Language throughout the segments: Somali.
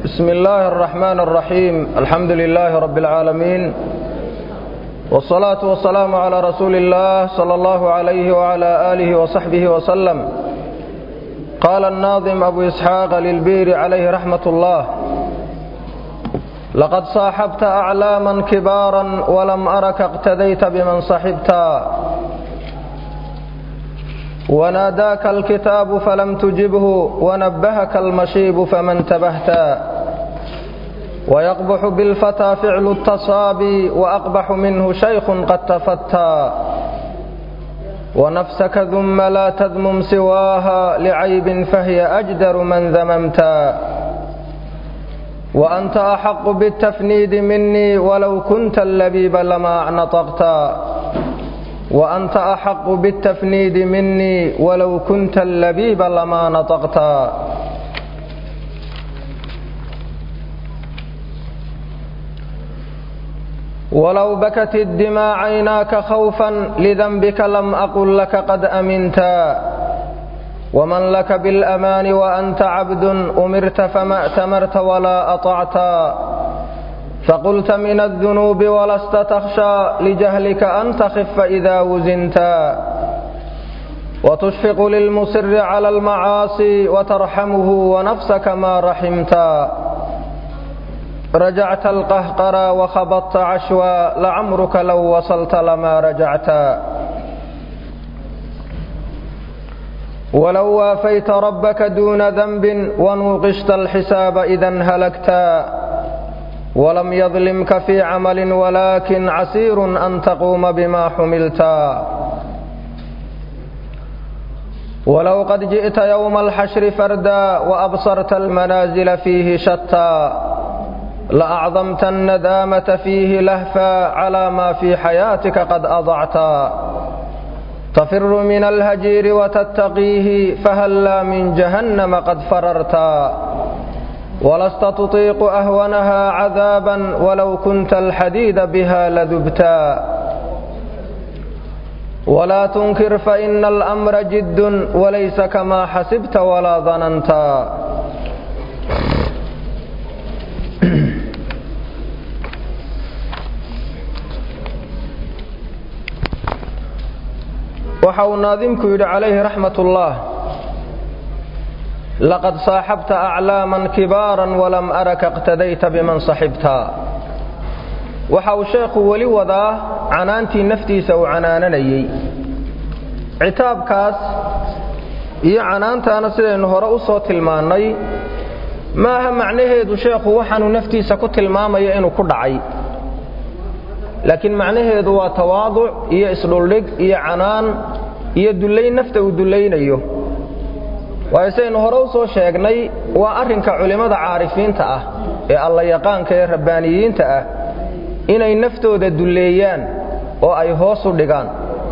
بسم الله الرحمن الرحيم الحمد لله رب العالمين والصلاة والسلام على رسول الله صلى الله عليه وعلى آله وصحبه وسلم قال الناظم أبو إسحاق للبير عليه رحمة الله لقد صاحبت أعلاما كبارا ولم أرك اقتديت بمن صحبتا وناداك الكتاب فلم تجبه ونبهك المشيب فما انتبهتا ويقبح بالفتى فعل التصابي وأقبح منه شيخ قد تفتى ونفسك ذم لا تذمم سواها لعيب فهي أجدر من ذممتا وأنت أحق بالتفنيد مني ولو كنت اللبيب لما نطقتا وأنت أحق بالتفنيد مني ولو كنت اللبيب لما نطقتا ولو بكت الدماء عيناك خوفا لذنبك لم أقل لك قد أمنتا ومن لك بالأمان وأنت عبد أمرت فما أتمرت ولا أطعتا فقلت من الذنوب ولست تخشى لجهلك أن تخف إذا وزنتا وتشفق للمصر على المعاصي وترحمه ونفسك ما رحمتا رجعت القهقرى وخبطت عشوى لعمرك لو وصلت لما رجعتا ولو وافيت ربك دون ذنب ونوقشت الحساب إذا هلكتا ولم يظلمك في عمل ولكن عسير أن تقوم بما حملتا ولو قد جئت يوم الحشر فردا وأبصرت المنازل فيه شتى لأعظمت الندامة فيه لهفا على ما في حياتك قد أضعتا تفر من الهجير وتتقيه فهلا من جهنم قد فررتا ولست تطيق أهونها عذابا ولو كنت الحديد بها لذبتا ولا تنكر فإن الأمر جد وليس كما حسبت ولا ظننتا waxa uu naadimku yidhi calayhi raxmat ullah laqad saaxabta aclaaman kibaaran walam araka iqtadayta biman saxibta waxa uu sheekhu weli wadaa canaantii naftiisa uu canaananayey citaabkaas iyo canaantaana sidaynu hore u soo tilmaannay maaha macnaheedu sheekhu waxaanuu naftiisa ku tilmaamaya inuu ku dhacay laakiin macnaheedu waa tawaaduc iyo isdhuldhig iyo canaan iyo dullayn nafta uu dullaynayo waayo sidaynu hore u soo sheegnay waa arrinka culimmada caarifiinta ah ee alla yaqaanka ee rabbaaniyiinta ah inay naftooda dulleeyaan oo ay hoos u dhigaan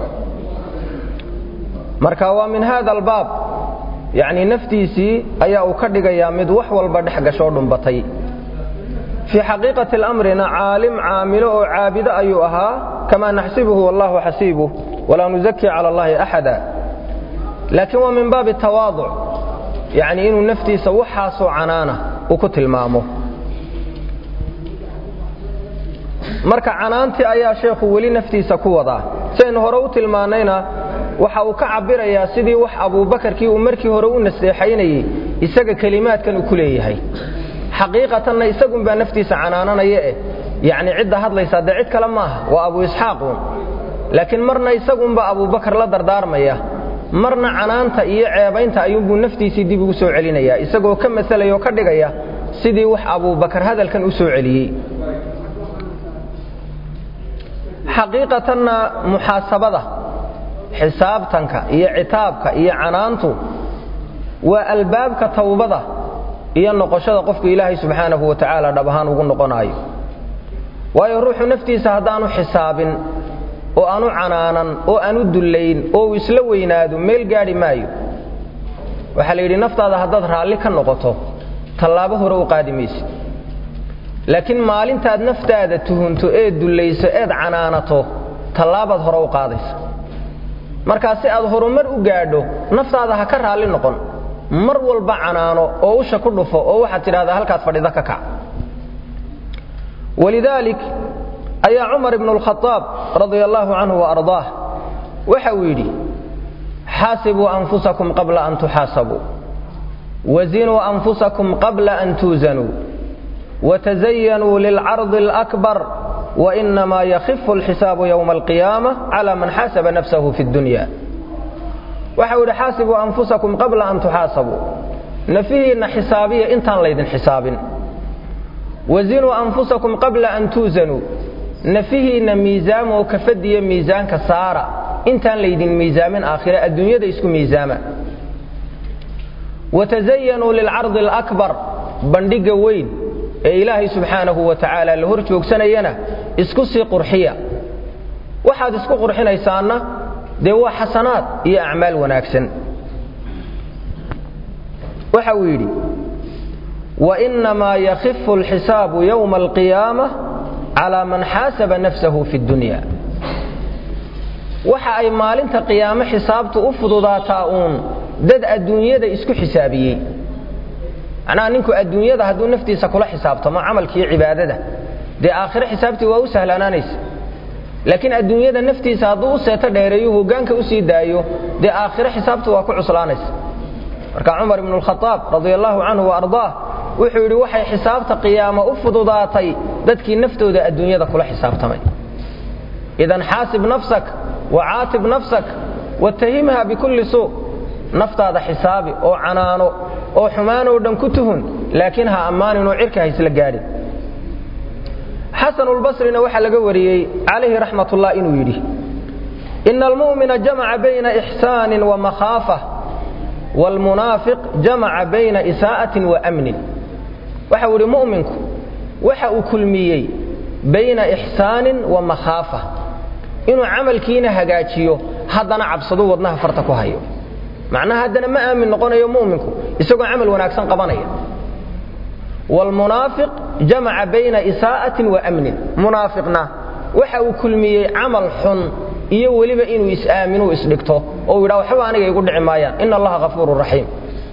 marka waa min haada albaab yacnii naftiisii ayaa uu ka dhigayaa mid wax walba dhex gashoo dhumbatay fii xaqiiqati alamrina caalim caamilo oo caabido ayuu ahaa kamaa naxsibuhu wallahu xasiibuh walaa nuzaki cala allahi axada laakiin waa min baabi tawaaduc yacnii inuu naftiisa waxaasoo canaana uu ku tilmaamo marka canaantii ayaa sheekhu weli naftiisa ku wadaa sidaynu hore u tilmaannayna waxa uu ka cabbirayaa sidii wax abuubakarkii uu markii hore u nasteexaynayey isaga kelimaadkan uu ku leeyahay xaqiiqatanna isagunbaa naftiisa canaananaya eh yacnii cidda hadlaysaa dee cid kale maaha waa abu isxaaquun laakiin marna isagunbaa abuubakar la dardaarmaya marna canaanta iyo ceebaynta ayuunbuu naftiisii dib ugu soo celinayaa isagoo ka masalaya oo ka dhigaya sidii wax abuubakar hadalkan u soo celiyey xaqiiqatanna muxaasabada xisaabtanka iyo citaabka iyo canaantu waa albaabka tawbada iyo noqoshada qofku ilaahay subxaanahu wa tacaala dhab ahaan ugu noqonaayo waayo ruuxu naftiisa haddaanu xisaabin oo aanu canaanan oo aanu dullayn oo uu isla weynaado meel gaadhi maayo waxaa la yidhi naftaada haddaad raalli ka noqoto tallaabo hore u qaadi maysid laakiin maalintaad naftaada tuhunto eed dullayso eed canaanato tallaabaad hore u qaadaysa markaa si aad horumar u gaadho naftaada ha ka raalli noqon mar walba canaano oo usha ku dhufo oo waxaad tidhahdaa halkaad fadhida ka kac walidaalik ayaa cumar ibnu alkhadaab radia allaahu canhu wa ardaah waxa uu yidhi xaasibuu anfusakum qabla an tuxaasabuu wazinuu anfusakum qabla an tuusanuu watazayanuu lilcardi alakbar wainamaa yakhifu alxisaabu yowma alqiyaama cala man xaasaba nafsahu fi dunya waxa uu yidhi xaasibuu anfusakum qabla an tuxaasabuu nafihiinna xisaabiya intaan laydin xisaabin wazinuu anfusakum qabla an tuusanuu nafihiinna miisaama oo kafadiya miisaanka saara intaan laydin miisaamin aakhire adduunyada isku miisaama watazayanuu lilcardi alakbar bandhigga weyn ee ilaahay subxaanahu wa tacaala la hor joogsanayana isku sii qurxiya waxaad isku qurxinaysaanna dee waa xasanaad iyo acmaal wanaagsan waxa uu yidhi wainamaa yakhifu alxisaabu yowma alqiyaama calaa man xaasaba nafsahu fi dunya waxa ay maalinta qiyaamo xisaabtu u fududaataa uun dad adduunyada isku xisaabiyey macnaha ninku adduunyada hadduu naftiisa kula xisaabtamo camalkiiyo cibaadada dee aakhire xisaabtii waa u sahlanaanaysa laakiin adduunyada naftiisa hadduu u seeto dheereeyo hoggaanka u sii daayo dee aakhire xisaabtu waa ku cuslaanaysa marka cumar ibnu alkhadaab radia allaahu canhu wa ardaah wuxuu yidhi waxay xisaabta qiyaamo u fududaatay dadkii naftooda adduunyada kula xisaabtamay idan xaasib nafsak wa caatib nafsak watahimha bikulli suu naftaada xisaabi oo canaano oo xumaanoo dhan ku tuhun laakiin ha ammaaninoo cirka ha isla gaadhin xasanulbasrina waxaa laga wariyey calayhi raxmatullah inuu yidhi ina almu'mina jamaca bayna ixsaanin wa makhaafa waalmunaafiq jamaca bayna isaa'atin wa amnin waxa uu idhi mu'minku waxa uu kulmiyey bayna ixsaanin wa makhaafa inuu camalkiina hagaajiyo haddana cabsadu wadnaha farta ku hayo macnaha haddana ma aamin noqonayo mu'minku isagoo camal wanaagsan qabanaya waalmunaafiq jamaca bayna isaa'atin wa amnin munaafiqna waxa uu kulmiyey camal xun iyo weliba inuu is-aaminuu isdhigto oo uu yidhaha waxba aniga igu dhici maayaan ina allaha hafuurun raxiim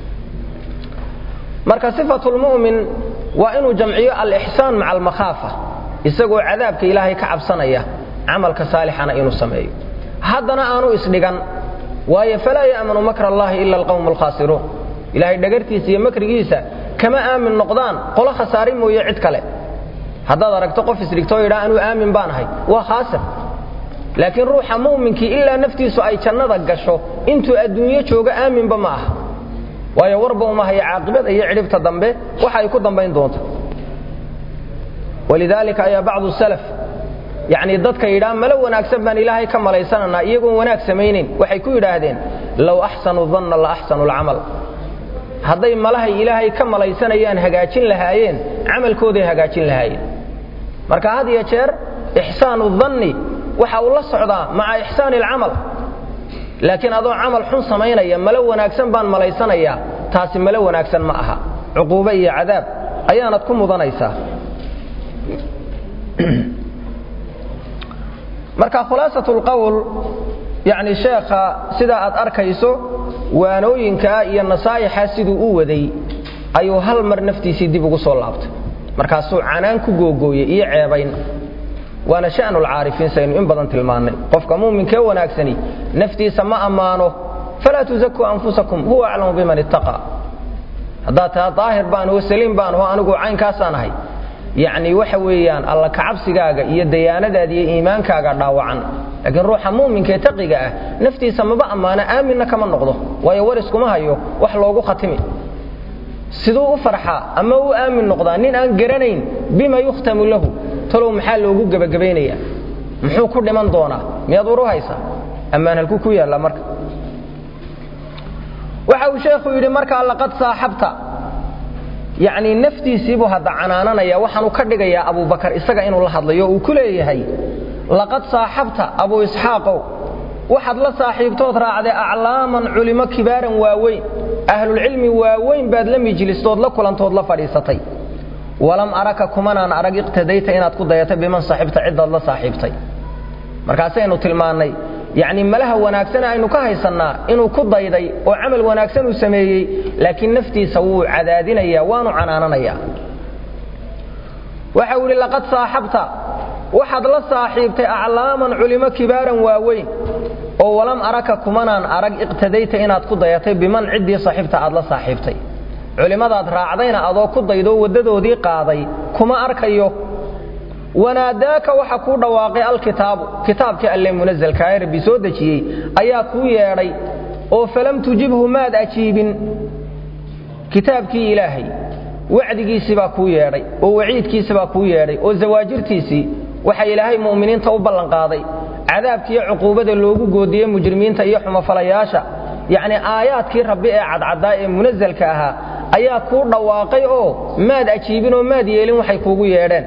marka sifatulmu'min waa inuu jamciyo alixsaan maca almakhaafa isagoo cadaabka ilaahay ka cabsanaya camalka saalixana inuu sameeyo haddana aanu isdhigan waayo falaa ya'manu makra allahi ila alqawmu alkhaasiruun ilaahay dhagartiisa iyo makrigiisa kama aamin noqdaan qolo khasaari mooye cid kale haddaad aragto qof isdhigtoo yidhaa anuu aamin baan ahay waa khaasir laakiin ruuxa mu'minkii ilaa naftiisu ay jannada gasho intuu adduunyo joogo aaminba ma aha waayo warba uma haya caaqibada iyo cidhibta dambe waxa ay ku dambayn doonto walidaalika ayaa bacdu salaf yacnii dadka yidhaa malo wanaagsan baan ilaahay ka malaysananaa iyagoon wanaag samaynayn waxay ku yidhaahdeen low axsanu danna la axsanu alcamal hadday malahay ilaahay ka malaysanayaan hagaajin lahaayeen camalkooday hagaajin lahaayeen marka had iyo jeer ixsaanu danni waxa uu la socdaa maca ixsaani alcamal laakiin adoo camal xun samaynaya malo wanaagsan baan malaysanayaa taasi malo wanaagsan ma aha cuquube iyo cadaab ayaanad ku mudanaysaa marka khulaasat lqowl yacni sheekha sidaa aad arkayso waanooyinkaa iyo nasaa'ixa siduu u waday ayuu hal mar naftiisii dib ugu soo laabtay markaasuu canaan ku googooyey iyo ceebayn waana sha'nu lcaarifiin saynu in badan tilmaannay qofka muuminkee wanaagsani naftiisa ma ammaano falaa tuzakuu anfusakum huwa aclamu biman ittaqa haddaad taha daahir baan oo saliim baan oo anigu caynkaasaan ahay yacni waxa weeyaan alla kacabsigaaga iyo dayaanadaada iyo iimaankaaga dhaawacan laakiin ruuxa muuminka ee taqiga ah naftiisa maba ammaano aaminna kama noqdo waayo war iskuma hayo wax loogu khatimi siduu u farxaa ama u aamin noqdaa nin aan garanayn bima yukhtamu lahu talow maxaa loogu gebagabaynayaa muxuu ku dhiman doonaa miyaad uru haysaa ammaan halkuu ku yaallaa marka waxa uu sheekhu yidhi markaa laqad saaxabta yacnii naftiisiibuu hadda canaananaya waxaanu ka dhigayaa abubakar isaga inuu la hadlayo uu ku leeyahay laqad saaxabta abuu isxaaqow waxaad la saaxiibtood raacday aclaaman culimo kibaaran waaweyn ahlulcilmi waaweyn baad la mijlistood la kulantood la fadhiisatay walam araka kumanaan arag iqtadayta inaad ku dayatay biman saaxibta ciddaad la saaxiibtay markaasaynu tilmaannay yacni malaha wanaagsan aynu ka haysannaa inuu ku dayday oo camal wanaagsan uu sameeyey laakiin naftiisa wuu cadaadinayaa waanu canaananayaa waxa uu yidhi laqad saaxabta waxaad la saaxiibtay aclaaman culimo kibaaran waaweyn oo walam araka kumanaan arag iqtadayta inaad ku dayatay biman ciddii saxiibta aad la saaxiibtay culimmadaad raacdayna adoo ku daydoo waddadoodii qaaday kuma arkayo wanaadaaka waxa kuu dhawaaqay alkitaabu kitaabkii alle munasalkaee rabbi soo dejiyey ayaa kuu yeedhay oo falam tujibhu maad ajiibin kitaabkii ilaahay wacdigiisii baa kuu yeedhay oo waciidkiisi baa kuu yeedhay oo zawaajirtiisii waxa ilaahay mu'miniinta u ballanqaaday cadaabkiiyo cuquubada loogu goodiyey mujrimiinta iyo xumafalayaasha yacni aayaadkii rabbi ee cadcaddaa ee munasalka ahaa ayaa kuu dhawaaqay oo maad ajiibin oo maad yeelin waxay kuugu yeedheen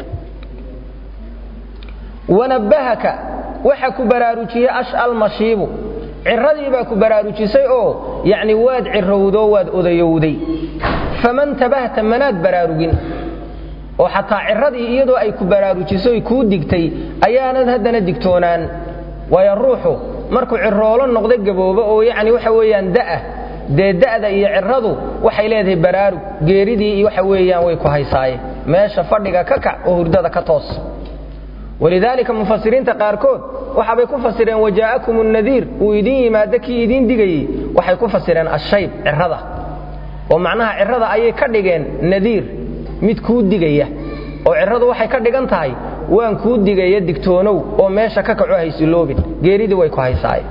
wanabbahaka waxa ku baraarujiyey ash'al mashiibu ciradii baa ku baraarujisay oo yacni waad cirowdoo waad odayowday faman tabahta manaad baraarugin oo xataa ciradii iyadoo ay ku baraarujisoy kuu digtay ayaanad haddana digtoonaan waayo ruuxu markuu ciroolo noqdo gaboobo oo yacni waxa weeyaan da'ah dee da'da iyo ciradu waxay leedahay baraarug geeridii iyo waxa weeyaan way ku haysaaye meesha fadhiga ka kac oo hurdada ka toos walidaalika mufasiriinta qaarkood waxaabay ku fasireen wajaa'akum nadiir uu idin yimaado kii idiin digayey waxay ku fasireen ashayb cirada oo macnaha cirada ayay ka dhigeen nadiir mid kuu digaya oo ciradu waxay ka dhigan tahay waan kuu digaya digtoonow oo meesha ka kaco haysiloobin geeridii way ku haysaaye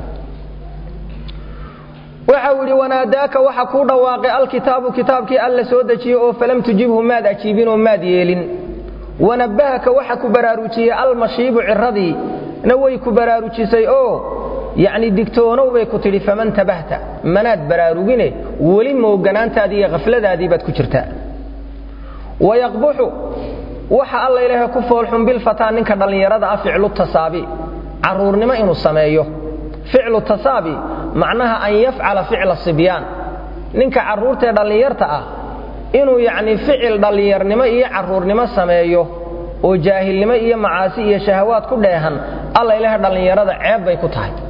waxa uu yidhi wanaadaaka waxa kuu dhawaaqay alkitaabu kitaabkii alla soo dejiyey oo falam tujibhu maad ajiibin oo maad yeelin wanabbahaka waxa ku baraarujiyey almashiibu ciradii na way ku baraarujisay oo yacni digtoonow bay ku tidhi faman tabahta manaad baraarugine weli mooganaantaadii iyo khafladaadii baad ku jirtaa wayaqbuxu waxa alla ilaahay ku foolxun bilfataa ninka dhallinyarada ah ficlu tasaabi carruurnimo inuu sameeyo ficlu tasaabi macnaha an yafcala ficla sibyaan ninka carruurtaee dhallinyarta ah inuu yacni ficil dhallinyarnimo iyo carruurnimo sameeyo oo jaahilnimo iyo macaasi iyo shahawaad ku dheehan alla ilaahay dhallinyarada ceeb bay ku tahay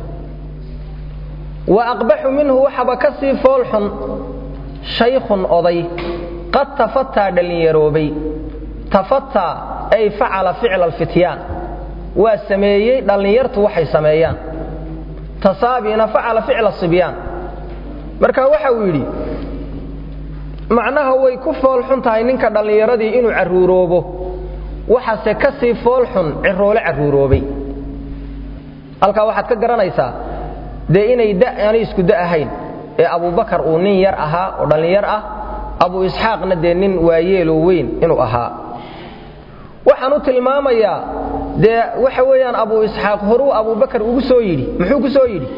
wa aqbaxu minhu waxaba ka sii foolxun shaykhun oday qad tafataa dhallinyaroobay tafataa ay facala ficla alfityaan waa sameeyey dhallinyartu waxay sameeyaan tasaabiina facala ficla sibyaan marka waxa uu yidhi macnaha way ku foolxun tahay ninka dhallinyaradii inuu carruuroobo waxaase ka sii foolxun ciroole carruuroobay halkaa waxaad ka garanaysaa dee inay aanay isku da ahayn ee abubakar uu nin yar ahaa oo dhallinyar ah abu isxaaqna dee nin waayeeloo weyn inuu ahaa waxaan u tilmaamayaa dee waxa weeyaan abu isxaaq horuu abubakar ugu soo yidhi muxuu ku soo yidhi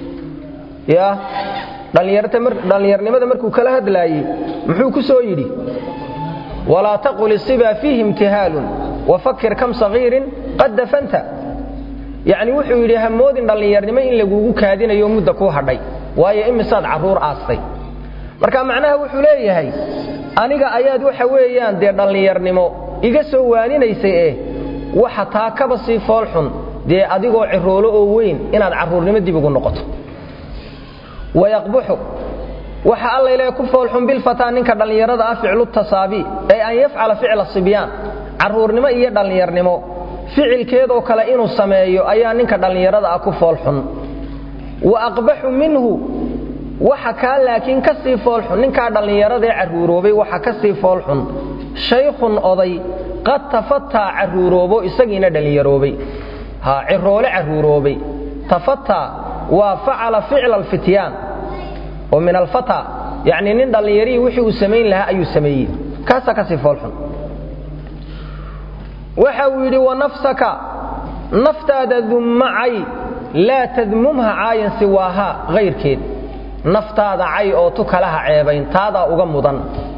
ya dhallinyarnimada markuu kala hadlaayey muxuu ku soo yidhi walaa taqul isiba fiihi imtihaalun wafakir kam sagiirin qad dafanta yacni wuxuu yidhi hamoodin dhallinyarnimo in lagugu kaadinayo mudda kuu hadhay waayo imisaad carruur aastay marka macnaha wuxuu leeyahay aniga ayaad waxa weeyaan dee dhallinyarnimo iga soo waaninaysay eh waxa taa kaba sii foolxun dee adigoo ciroolo oo weyn inaad carruurnimo dib ugu noqoto wayaqbuxu waxa alla ilaahay ku foolxun bilfataa ninka dhallinyarada ah ficlu tasaabi ay an yafcala ficla sibyaan carruurnimo iyo dhallinyarnimo ficilkeedoo kale inuu sameeyo ayaa ninka dhallinyarada ah ku foolxun wa aqbaxu minhu waxa kaa laakiin ka sii foolxun ninkaa dhallinyaradaee carruuroobay waxa ka sii foolxun shaykhun oday qad tafataa carruuroobo isagiina dhallinyaroobay ha ciroole carruuroobay tafataa waa facala ficla alfityaan oo min alfata yacni nin dhallinyarihii wixii uu samayn lahaa ayuu sameeyey kaasaa ka sii foolxun waxa uu yidhi wanafsaka naftaada dummacay laa tadmumha caayan siwaahaa hayrkeed naftaada cay oo tu kalaha ceebayn taadaa uga mudan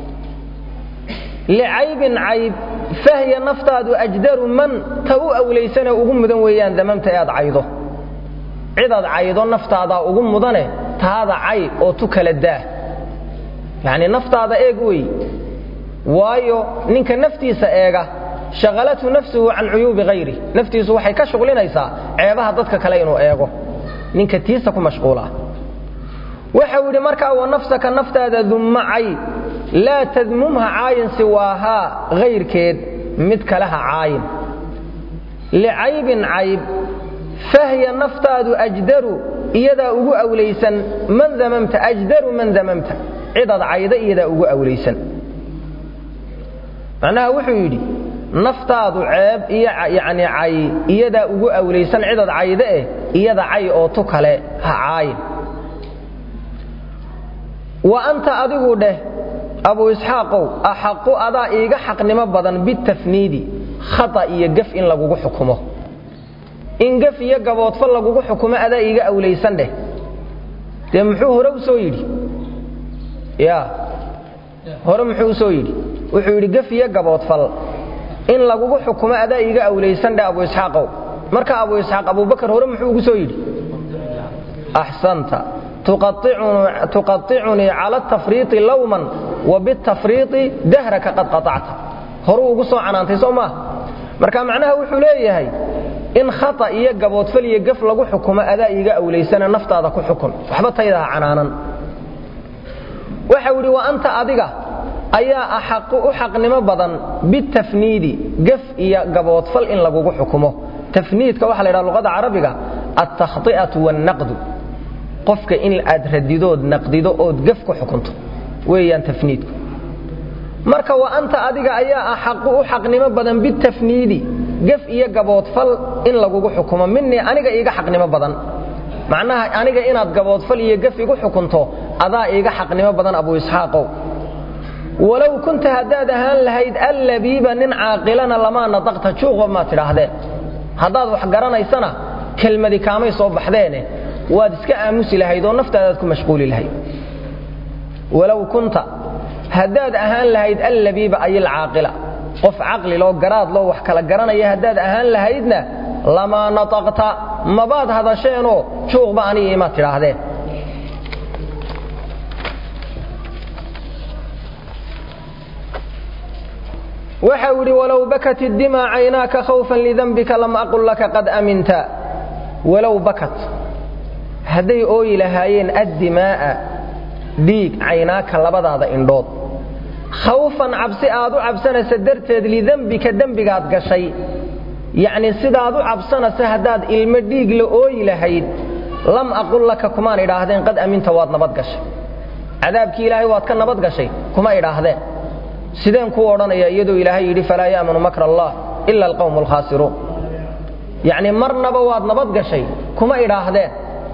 licaybin cayb fahya naftaadu ajdaru man ta u awlaysane ugu mudan weeyaan damamta ee aad caydo cidaad caydo naftaadaa ugu mudane taada cay oo tu kala daah yacnii naftaada eeg wey waayo ninka naftiisa eega shaqalathu nafsuhu can cuyuubi hayri naftiisu waxay ka shuqlinaysaa ceebaha dadka kale inuu eego ninka tiisa ku mashquula waxau yidhi markaa wa nafsaka naftaada dummacay laa tadmumha caayin siwaahaa hayrkeed mid kale ha caayin licaybin cayb fahya naftaadu ajdaru iyadaa ugu awlaysan man damamta ajdaru man damamta cidaad cayda iyadaa ugu awlaysan macnaha wuxuu yidhi naftaadu ceeb iyo yacni cay iyadaa ugu awlaysan cidaad cayda eh iyada cay oo tu kale ha caayin wa anta adigu dheh abu isxaaqow axaqu adaa iiga xaqnimo badan bitafniidi khata iyo gaf in lagugu xukumo in gaf iyo gaboodfal lagugu xukumo adaa iiga awlaysan dheh dee muxuu hore u soo yidhi ya hore muxuu u soo yidhi wuxuu yidhi gaf iyo gaboodfal in lagugu xukumo adaa iiga awlaysan dheh abu isxaaqow marka abu isxaaq abubakar hore muxuu ugu soo yidhi axsanta tuqaicunii cala tafriiطi lawman wa bitafriiطi dahraka qad qaطacta horuu ugu soo canaantay soo maaha marka macnaha wuxuu leeyahay in khata iyo gaboodfal iyo gaf lagu xukumo adaa iiga awlaysana naftaada ku xukun waxba taydaha canaanan waxau idhi wa anta adiga ayaa axaqu u xaqnimo badan bitafniidi gaf iyo gaboodfal in lagugu xukumo tafniidka waxa la ydhaha luqada carabiga altakhطi'atu wاlnaqdu qofka in aad radidood naqdido ood gaf ku xukunto weeyaan tafniidku marka wa anta adiga ayaa axaqu u xaqnimo badan bitafniidi gaf iyo gaboodfal in lagugu xukumo minii aniga iiga xaqnimo badan macnaha aniga inaad gaboodfal iyo gaf igu xukunto adaa iiga xaqnimo badan abu isxaaqow walow kunta haddaad ahaan lahayd allabiiba nin caaqilana lamaa nadaqta juuqba maad tidhaahdeen haddaad wax garanaysana kelmadi kaamay soo baxdeene waad iska aamusi lahayd oo naftaadaad ku mashquuli lahayd walow kunta haddaad ahaan lahayd allabiiba ay alcaaqila qof caqliloo garaadloo wax kala garanaya haddaad ahaan lahaydna lamaa nataqta mabaad hadasheenoo juuqba aniga imaad tidhaahdeen waxau idhi walow bakat iddimaa caynaaka khawfan lidanbika lam aqul laka qad aminta walow bakat hadday ooyi lahaayeen addimaa'a dhiig caynaaka labadaada indhood khawfan cabsi aad u cabsanaysa darteed lidembika dembigaad gashay yacnii sidaad u cabsanaysa haddaad ilmo dhiig la ooyi lahayd lam aqul laka kumaan idhaahdeen qad aminta waad nabad gashay cadaabkii ilaahay waad ka nabad gashay kuma idhaahdeen sideen kuu odhanaya iyadoo ilaahay yidhi falaa ya'manu makra allah ila alqawmu alkhaasiruun yacnii marnaba waad nabad gashay kuma idhaahdeen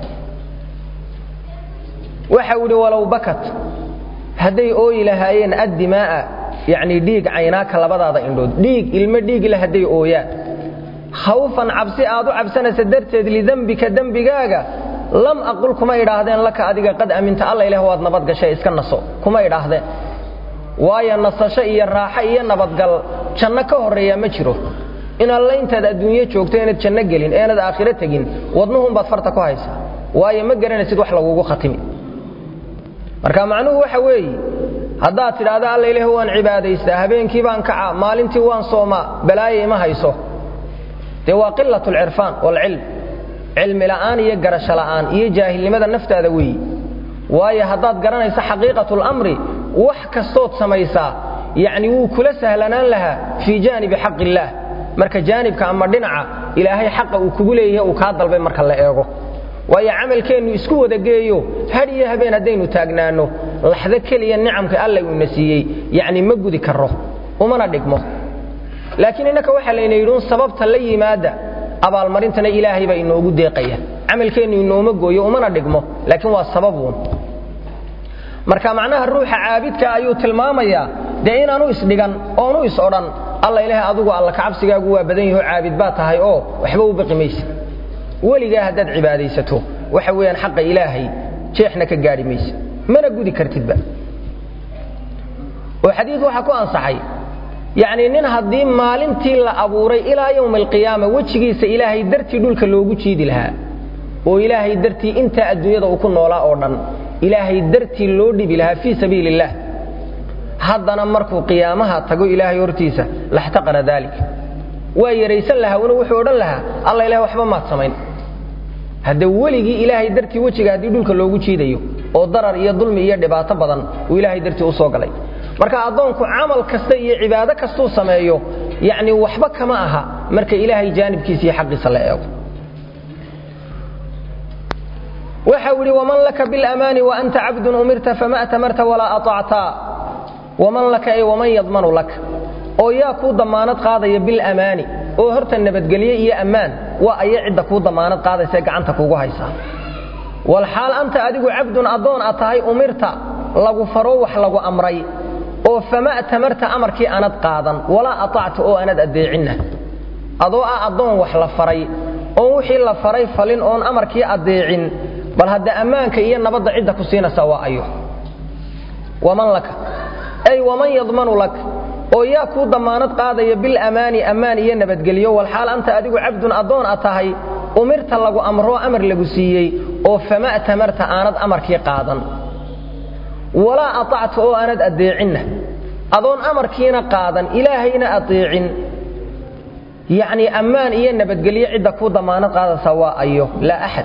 waxau idhi walow bakat hadday ooyi lahaayeen addimaa'a yacnii dhiig caynaaka labadaada indhood dhiig ilmo dhiigle hadday ooyaan khawfan cabsi aad u cabsanaysa darteed lidembika dembigaaga lam aqul kuma idhaahdeen laka adiga qad aminta alla ilaah waad nabad gashay iska naso kuma idhaahdeen waayo nasasho iyo raaxo iyo nabadgal janno ka horreeyaa ma jiro in alla intaad adduunyo joogto inaad janno gelin eenad aakhiro tegin wadnuhunbaad farta ku haysaa waayo ma garanaysid wax lagugu khatimi marka macnuhu waxa weeye haddaad tidhaahdo alla ilaah waan cibaadaystaa habeenkii baan kacaa maalintii waan soomaa balaayo ima hayso dee waa qilat alcirfaan waalcilm cilmi la'aan iyo garasho la'aan iyo jaahilnimada naftaada weeyi waayo haddaad garanayso xaqiiqatu lamri wax kastood samaysaa yacni wuu kula sahlanaan lahaa fii jaanibi xaq illaah marka jaanibka ama dhinaca ilaahay xaqa uu kugu leeyahay uu kaa dalbay marka la eego waayo camalkeennu isku wada geeyo had iyo habeen haddaynu taagnaanno laxdo keliya nicamka alla uuna siiyey yacni ma gudi karro umana dhigmo laakiin innaka waxaa layna yidhi un sababta la yimaada abaalmarintana ilaahay baa inoogu deeqaya camalkeennu inooma gooyo umana dhigmo laakiin waa sababuun marka macnaha ruuxa caabidka ayuu tilmaamayaa dee inaanu isdhigan oonu is odhan alla ilaahay adigu alla kacabsigaagu waa badan yaho caabid baa tahay oo waxba u baqi maysa weligaa haddaad cibaadaysato waxa weeyaan xaqa ilaahay jeexna ka gaadhi maysa mana gudi kartidba oo xadiid waxaa ku ansaxay yacnii nin haddii maalintii la abuuray ilaa yowma alqiyaama wejigiisa ilaahay dartii dhulka loogu jiidi lahaa oo ilaahay dartii intaa adduunyada uu ku noolaa oo dhan ilaahay dartii loo dhibi lahaa fii sabiili illaah haddana markuu qiyaamaha tago ilaahay hortiisa laxtaqara daalik waa yaraysan lahaa una wuxuu odhan lahaa alla ilaah waxba maad samayn hadde weligii ilaahay dartii wejiga haddii dhulka loogu jiidayo oo darar iyo dulmi iyo dhibaato badan uu ilaahay dartii u soo galay marka addoonku camal kasta iyo cibaado kastuu sameeyo yacni waxba kama aha marka ilaahay jaanibkiisa iyo xaqiisa la eego waxa uu yidhi waman laka bilamaani waanta cabdun umirta fama atamarta walaa aطacta waman laka ay waman yadmanu laka oo yaa kuu damaanad qaadaya bilamaani oo horta nabadgelye iyo ammaan waa aya cidda kuu damaanad qaadaysae gacanta kuugu haysaa walxaal anta adigu cabdun addoon a tahay umirta lagu faro wax lagu amray oo fama tamarta amarkii aanad qaadan walaa aطacta oo aanad addeecinna adoo ah addoon wax la faray oon wixii la faray falin oon amarkii addeecin bal hadda ammaanka iyo nabadda cidda ku siinaysa waa ayo waman laka ay waman yadmanu lak oo yaa kuu damaanad qaadaya bilamaani ammaan iyo nabadgelyo walxaal anta adigu cabdun addoon a tahay umirta lagu amroo amar lagu siiyey oo fama tamarta aanad amarkii qaadan walaa aطacta oo aanad addeecinna adoon amarkiina qaadan ilaahayna adeecin yacnii ammaan iyo nabadgelyo cidda kuu damaanad qaadaysa waa ayo laa axad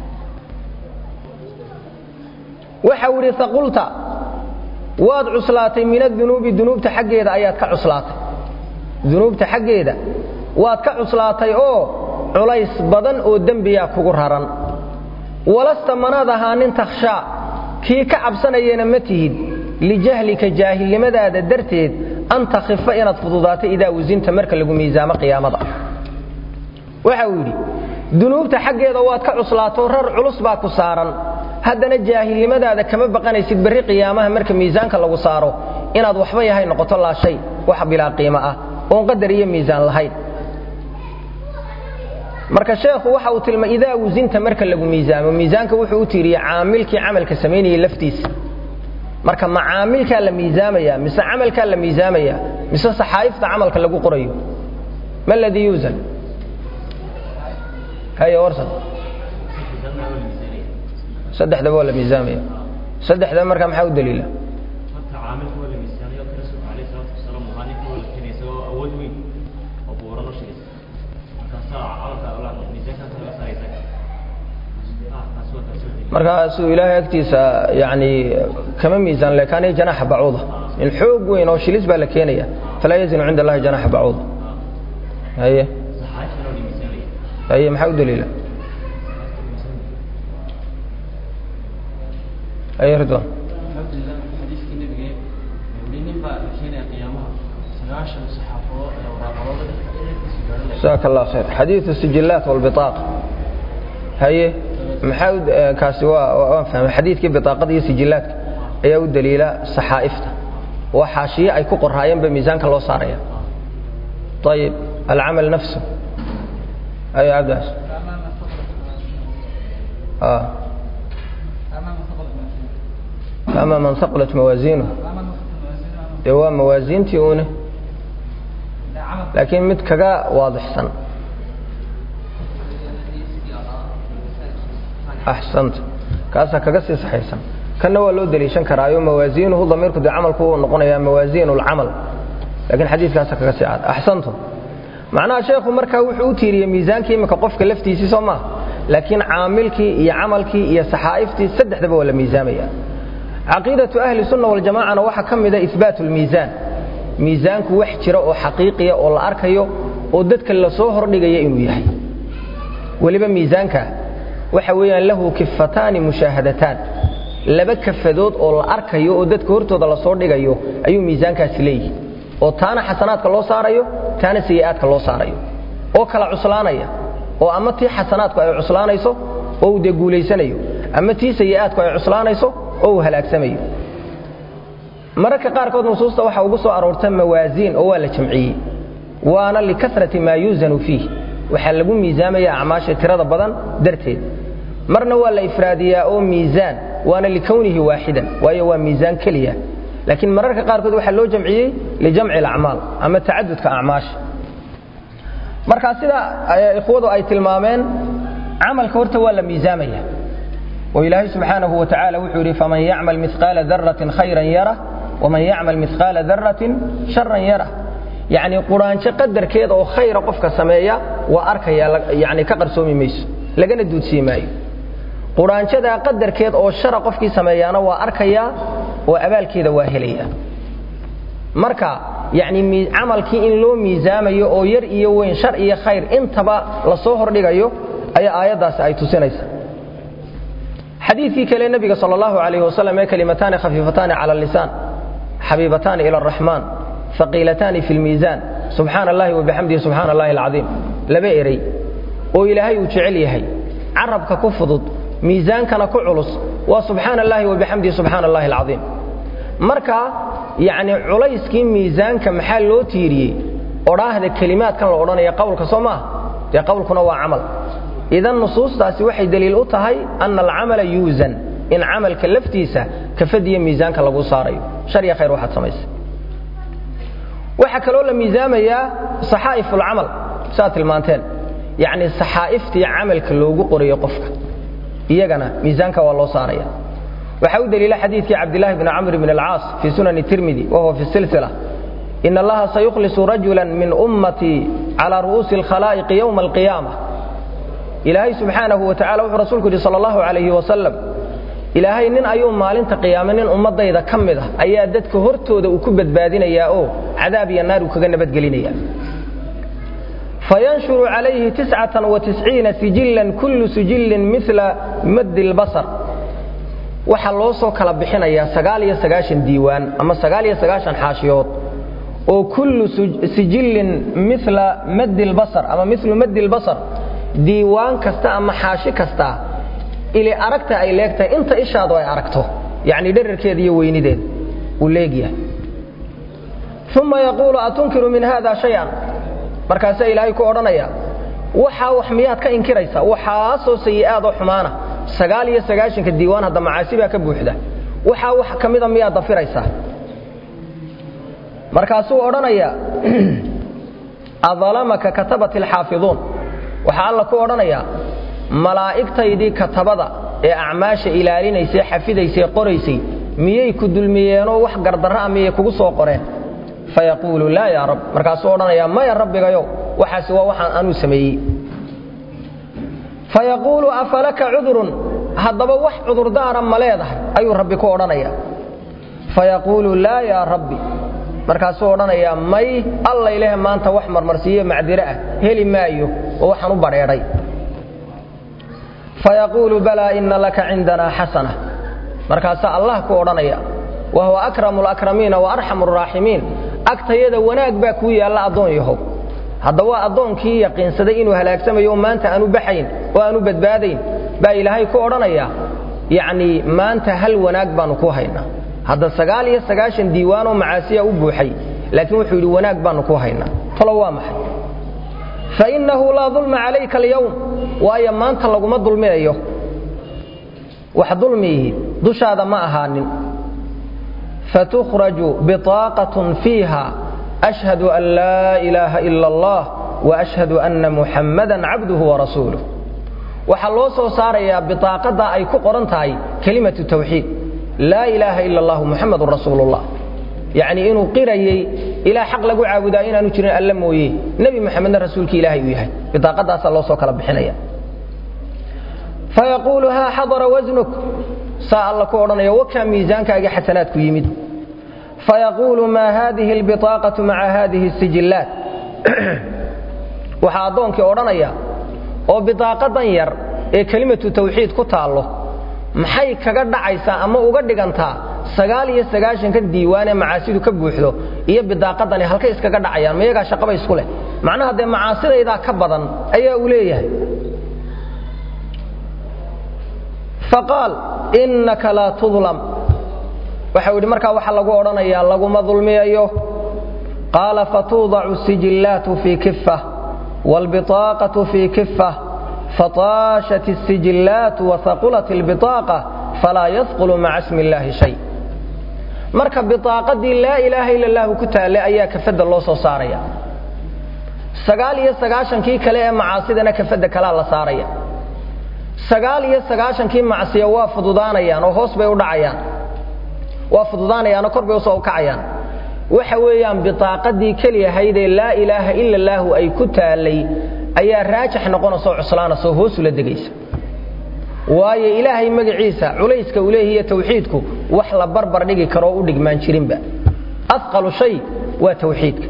waxa uu idhi aqulta waad cuslaatay min adunuubi dunuubta xaggeeda ayaad ka cuslaatay dunuubta xaggeeda waad ka cuslaatay oo culays badan oo dembiyaa kugu raran walasta manaad ahaanin takhshaa kii ka cabsanayana ma tihid lijahlika jaahilnimadaada darteed an takhifa inaad fududaato idaa wasinta marka lagu miisaamo qiyaamada waxa uu yidhi dunuubta xaggeeda waad ka cuslaato rar culus baa ku saaran haddana jaahilnimadaada kama baqanaysid berri qiyaamaha marka miisaanka lagu saaro inaad waxba yahay noqoto laa shay wax bilaa qiimo ah oon qadar iyo miisaan lahayn marka sheekhu waxa uu tilma idaa wasinta marka lagu miisaamo miisaanka wuxuu u tiiriye caamilkii camalka samaynayay laftiisa marka ma caamilkaa la miisaamaya mise camalkaa la miisaamaya mise saxaa'ifta camalka lagu qorayo ma ladii yuusan haya warsan saddexdaba waa la miisaamaya saddexda marka maxaa u daliila markaasuu ilaahay agtiisa yani kama miisaan lekaanay janaxa bacuuda in xoog weyn oo shilis baa la keenaya falaa yazinu cinda allahi janaxa bacuuda haye haye maxaa u daliila haye ridwan jazaak allah khayr xadiiu sijillaat walbitaaqa haye maxaa kaasi waan fahmay xadiidkii bitaaqada iyo sijillaadka ayaa u daliila saxaa'ifta waa xaashiye ay ku qoraayeenba miisaanka loo saaraya ayib alcamal nafsu ayo cabdaas ama man haqulat mawaasiinuh dee waa mawaasiintii une laakiin mid kaga waadixsan axsanta kaasaa kaga sii saxaysan kanna waa loo deliishan karaayo mawaasiinuhu damiirku dee camalku uu noqonayaa mawaasiin lcamal lakiin xadiiskaasa kaga sii cad axsantum macnaha sheekhu markaa wuxuu u tiiriyey miisaankii imika qofka laftiisii soo maaha laakiin caamilkii iyo camalkii iyo saxaa'iftii saddexdaba waa la miisaamaya caqiidatu ahli sunna waljamacana waxaa ka mida ihbaatu lmiisaan miisaanku wax jira oo xaqiiqiya oo la arkayo oo dadka lasoo hordhigaya inuu yahay weliba miisaanka waxa weeyaan lahu kifataani mushaahadataan laba kafadood oo la arkayo oo dadka hortooda lasoo dhigayo ayuu miisaankaasi leeyihi oo taana xasanaadka loo saarayo taana sayi'aadka loo saarayo oo kala cuslaanaya oo ama tii xasanaadku ay cuslaanayso oo uu dee guulaysanayo ama tii sayi'aadku ay cuslaanayso oo uu halaagsamayo mararka qaarkood nusuusta waxaa ugu soo aroorta mawaasiin oo waa la jamciyey waana likasrati maa yuusanu fiih waxaa lagu miisaamaya acmaasha tirada badan darteed marna waa la ifraadiyaa oo miisaan waana likownihi waaxidan waayo waa miisaan keliya laakiin mararka qaarkood waxaa loo jamciyey lijamci alacmaal ama tacadudka acmaasha marka sida ikhwadu ay tilmaameen camalka horta waa la miisaamaya oo ilaahay subxaanahu wa tacala wuxuu yidhi faman yacmal miqaala daratin khayran yarah waman yacmal miqaala daratin sharan yarah yacni quraanjo qadarkeeda oo khayra qofka sameeya waa arkaya yani ka qarsoomi mayso lagana duudsii maayo quraanjadaa qadarkeed oo shara qofkii sameeyaana waa arkayaa oo abaalkeeda waa helayaa marka yacni camalkii in loo miisaamayo oo yar iyo weyn shar iyo khayr intaba lasoo hordhigayo ayaa aayaddaasi ay tusinaysa xadiidkii kale nebiga sal allahu alayh wasalam ee kalimataani khafiifataani cala lisaan xabiibataani ila araxmaan haqiilataani fi lmiisaan subxaana allahi wabixamdihi subxaana allahi alcadiim laba eray oo ilaahay uu jecel yahay carabka ku fudud miisaankana ku culus waa subxaana allahi wabixamdihi subxaana allahi alcadiim marka yacni culayskii miisaanka maxaa loo tiiriyey odhaahda kelimaadkan la odhanaya qowlka soo maaha dee qowlkuna waa camal idan nusuustaasi waxay deliil u tahay ana alcamala yuusan in camalka laftiisa kafadiyo miisaanka lagu saarayo shar iyo khayr waxaad samaysay waxaa kaloo la miisaamayaa saxaa'if ulcamal siaad tilmaanteen yacni saxaa'iftii camalka loogu qorayo qofka iyagana miisaanka waa loo saaraya waxaa u deliila xadiidkii cabdilaahi bni camr bn alcaas fii sunani tirmidi wahuwa fi silsila in allaha sayukhlisu rajula min ummatii cala ru'uusi alkhalaa'iqi yowma alqiyaama ilaahay subxaanahu wa tacala wuxuu rasuulku yidhi sala allahu calayhi wasalam ilaahay nin ayuu maalinta qiyaame nin ummaddayda ka mid ah ayaa dadka hortooda uu ku badbaadinayaa oo cadaab iyo naar uu kaga nabadgelinaya fayanshuru calayhi tiscatan wa tisciina sijillan kullu sijillin mila maddi lbasar waxaa loo soo kala bixinayaa sagaal iyo sagaashan diiwaan ama sagaal iyo sagaashan xaashiyood oo kullu sijillin mila maddi lbasar ama milu maddi lbasar diiwaan kasta ama xaashi kasta ili aragta ay leegtahay inta ishaadu ay aragto yacni dherarkeeda iyo weynideed uu leegyahay uma yaquulu atunkiru min hada shay-an markaasaa ilaahay ku odhanaya waxaa wax miyaad ka inkiraysa waxaasoo sayi'aadoo xumaana sagaal iyo sagaashanka diiwaan hadda macaasi baa ka buuxda waxaa wax ka mida miyaad dafiraysaa markaasuu odhanaya adalamaka katabat alxaafiduun waxaa alla ku odhanayaa malaa'igtaydii katabada ee acmaasha ilaalinaysay xafidaysay qoraysay miyay ku dulmiyeenoo wax gardarra'a miyay kugu soo qoreen fayaquulu laa yaa rab markaasuu odhanayaa maya rabbigayow waxaasi waa waxaan anuu sameeyey fayaquulu afalaka cudurun haddaba wax cudurdaara ma leedahay ayuu rabbi ku odhanaya fayaquulu laa yaa rabbi markaasuu odhanayaa may alla ilaahe maanta wax marmarsiiyo macdiro ah heli maayo oo waxaan u badheedhay fayaquulu balaa ina laka cindanaa xasana markaasaa allah ku odhanaya wa huwa akramu alakramiina wa arxamu araaximiin agtayada wanaag baa kuu yaalla addoon yahow hadda waa addoonkii yaqiinsaday inuu halaagsamayo oo maanta aanu baxayn oo aanu badbaadayn baa ilaahay ku odhanaya yacnii maanta hal wanaag baannu ku haynaa hadda sagaal iyo sagaashan diiwaanoo macaasiya u buuxay laakiin wuxuu yidhi wanaag baannu ku haynaa talo waa maxay fainnahu laa dulma calayka alyowm waayo maanta laguma dulminayo wax dulmiihi dushaada ma ahaanin fatukhraju biطaaqatun fiiha ashhadu an laa ilaaha ila allah wa ashhadu anna muxammadan cabduhu warasuuluh waxaa loo soo saarayaa biطaaqadda ay ku qoran tahay kelimatu tawxiid laa ilaaha ila allahu muxamadun rasuulullah yacnii inuu qirayey ilaa xaq lagu caabudaa inaanu jirin alla mooye nebi moxamedna rasuulkii ilaahay uu yahay bidaaqadaasaa loo soo kala bixinaya fayaquulu haa xadara wasnuk saa alla ku odhanaya wakaa miisaankaaga xasanaadku yimid fayaquulu maa haadihi albiطaaqatu maca haadihi sijillaat waxaa addoonkii odhanaya oo bidaaqadan yar ee kelimatu tawxiid ku taallo maxay kaga dhacaysaa ama uga dhigantaa sagaal iyo sagaashanka diiwaan ee macaasidu ka buuxdo iyo bidaaqadani halkay iskaga dhacayaan mayagaa shaqaba isku leh macnaha dee macaasidaydaa ka badan ayaa uu leeyahay faqaal innaka laa tudlam waxau yidhi markaa waxa lagu odhanayaa laguma dulmiyayo qaala fatuudacu sijillaatu fii kifa waalbiطaaqatu fii kifa fataashat الsijillaat wahaqulat اlbiطaaqa falaa yadqulu maca smi اllaahi shay marka biطaaqadii laa ilaaha ila اllahu ku taallay ayaa kafadda loo soo saaraya sagaal iyo sagaashankii kale ee macaasidana kafadda kalaa la saaraya sagaal iyo sagaashankii macsiya waa fududaanayaan oo hoos bay u dhacayaan waa fududaanayaanoo kor bay usoo ukacayaan waxa weeyaan biطaaqadii keliyahaydee laa ilaaha ila اllaahu ay ku taallay ayaa raajix noqonaysaoo cuslaanasoo hoosula degaysa waayo ilaahay magaciisa culayska uu leeyahiyo tawxiidku wax la barbar dhigi karoo u dhigmaan jirinba aqalu shay waa tawxiidka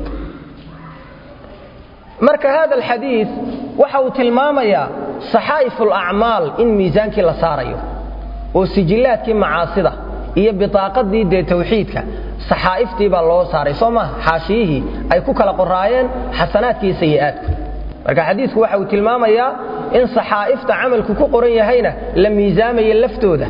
marka hada alxadiid waxa uu tilmaamayaa saxaa'if alacmaal in miisaankii la saarayo oo sijillaadkii macaasida iyo bitaaqadii dee tawxiidka saxaa'iftii baa loo saaray soo maha xaashiyihii ay ku kala qoraayeen xasanaadkii sayi'aadku marka xadiidku waxa uu tilmaamayaa in saxaa'ifta camalku ku qoran yahayna la miisaamayo laftooda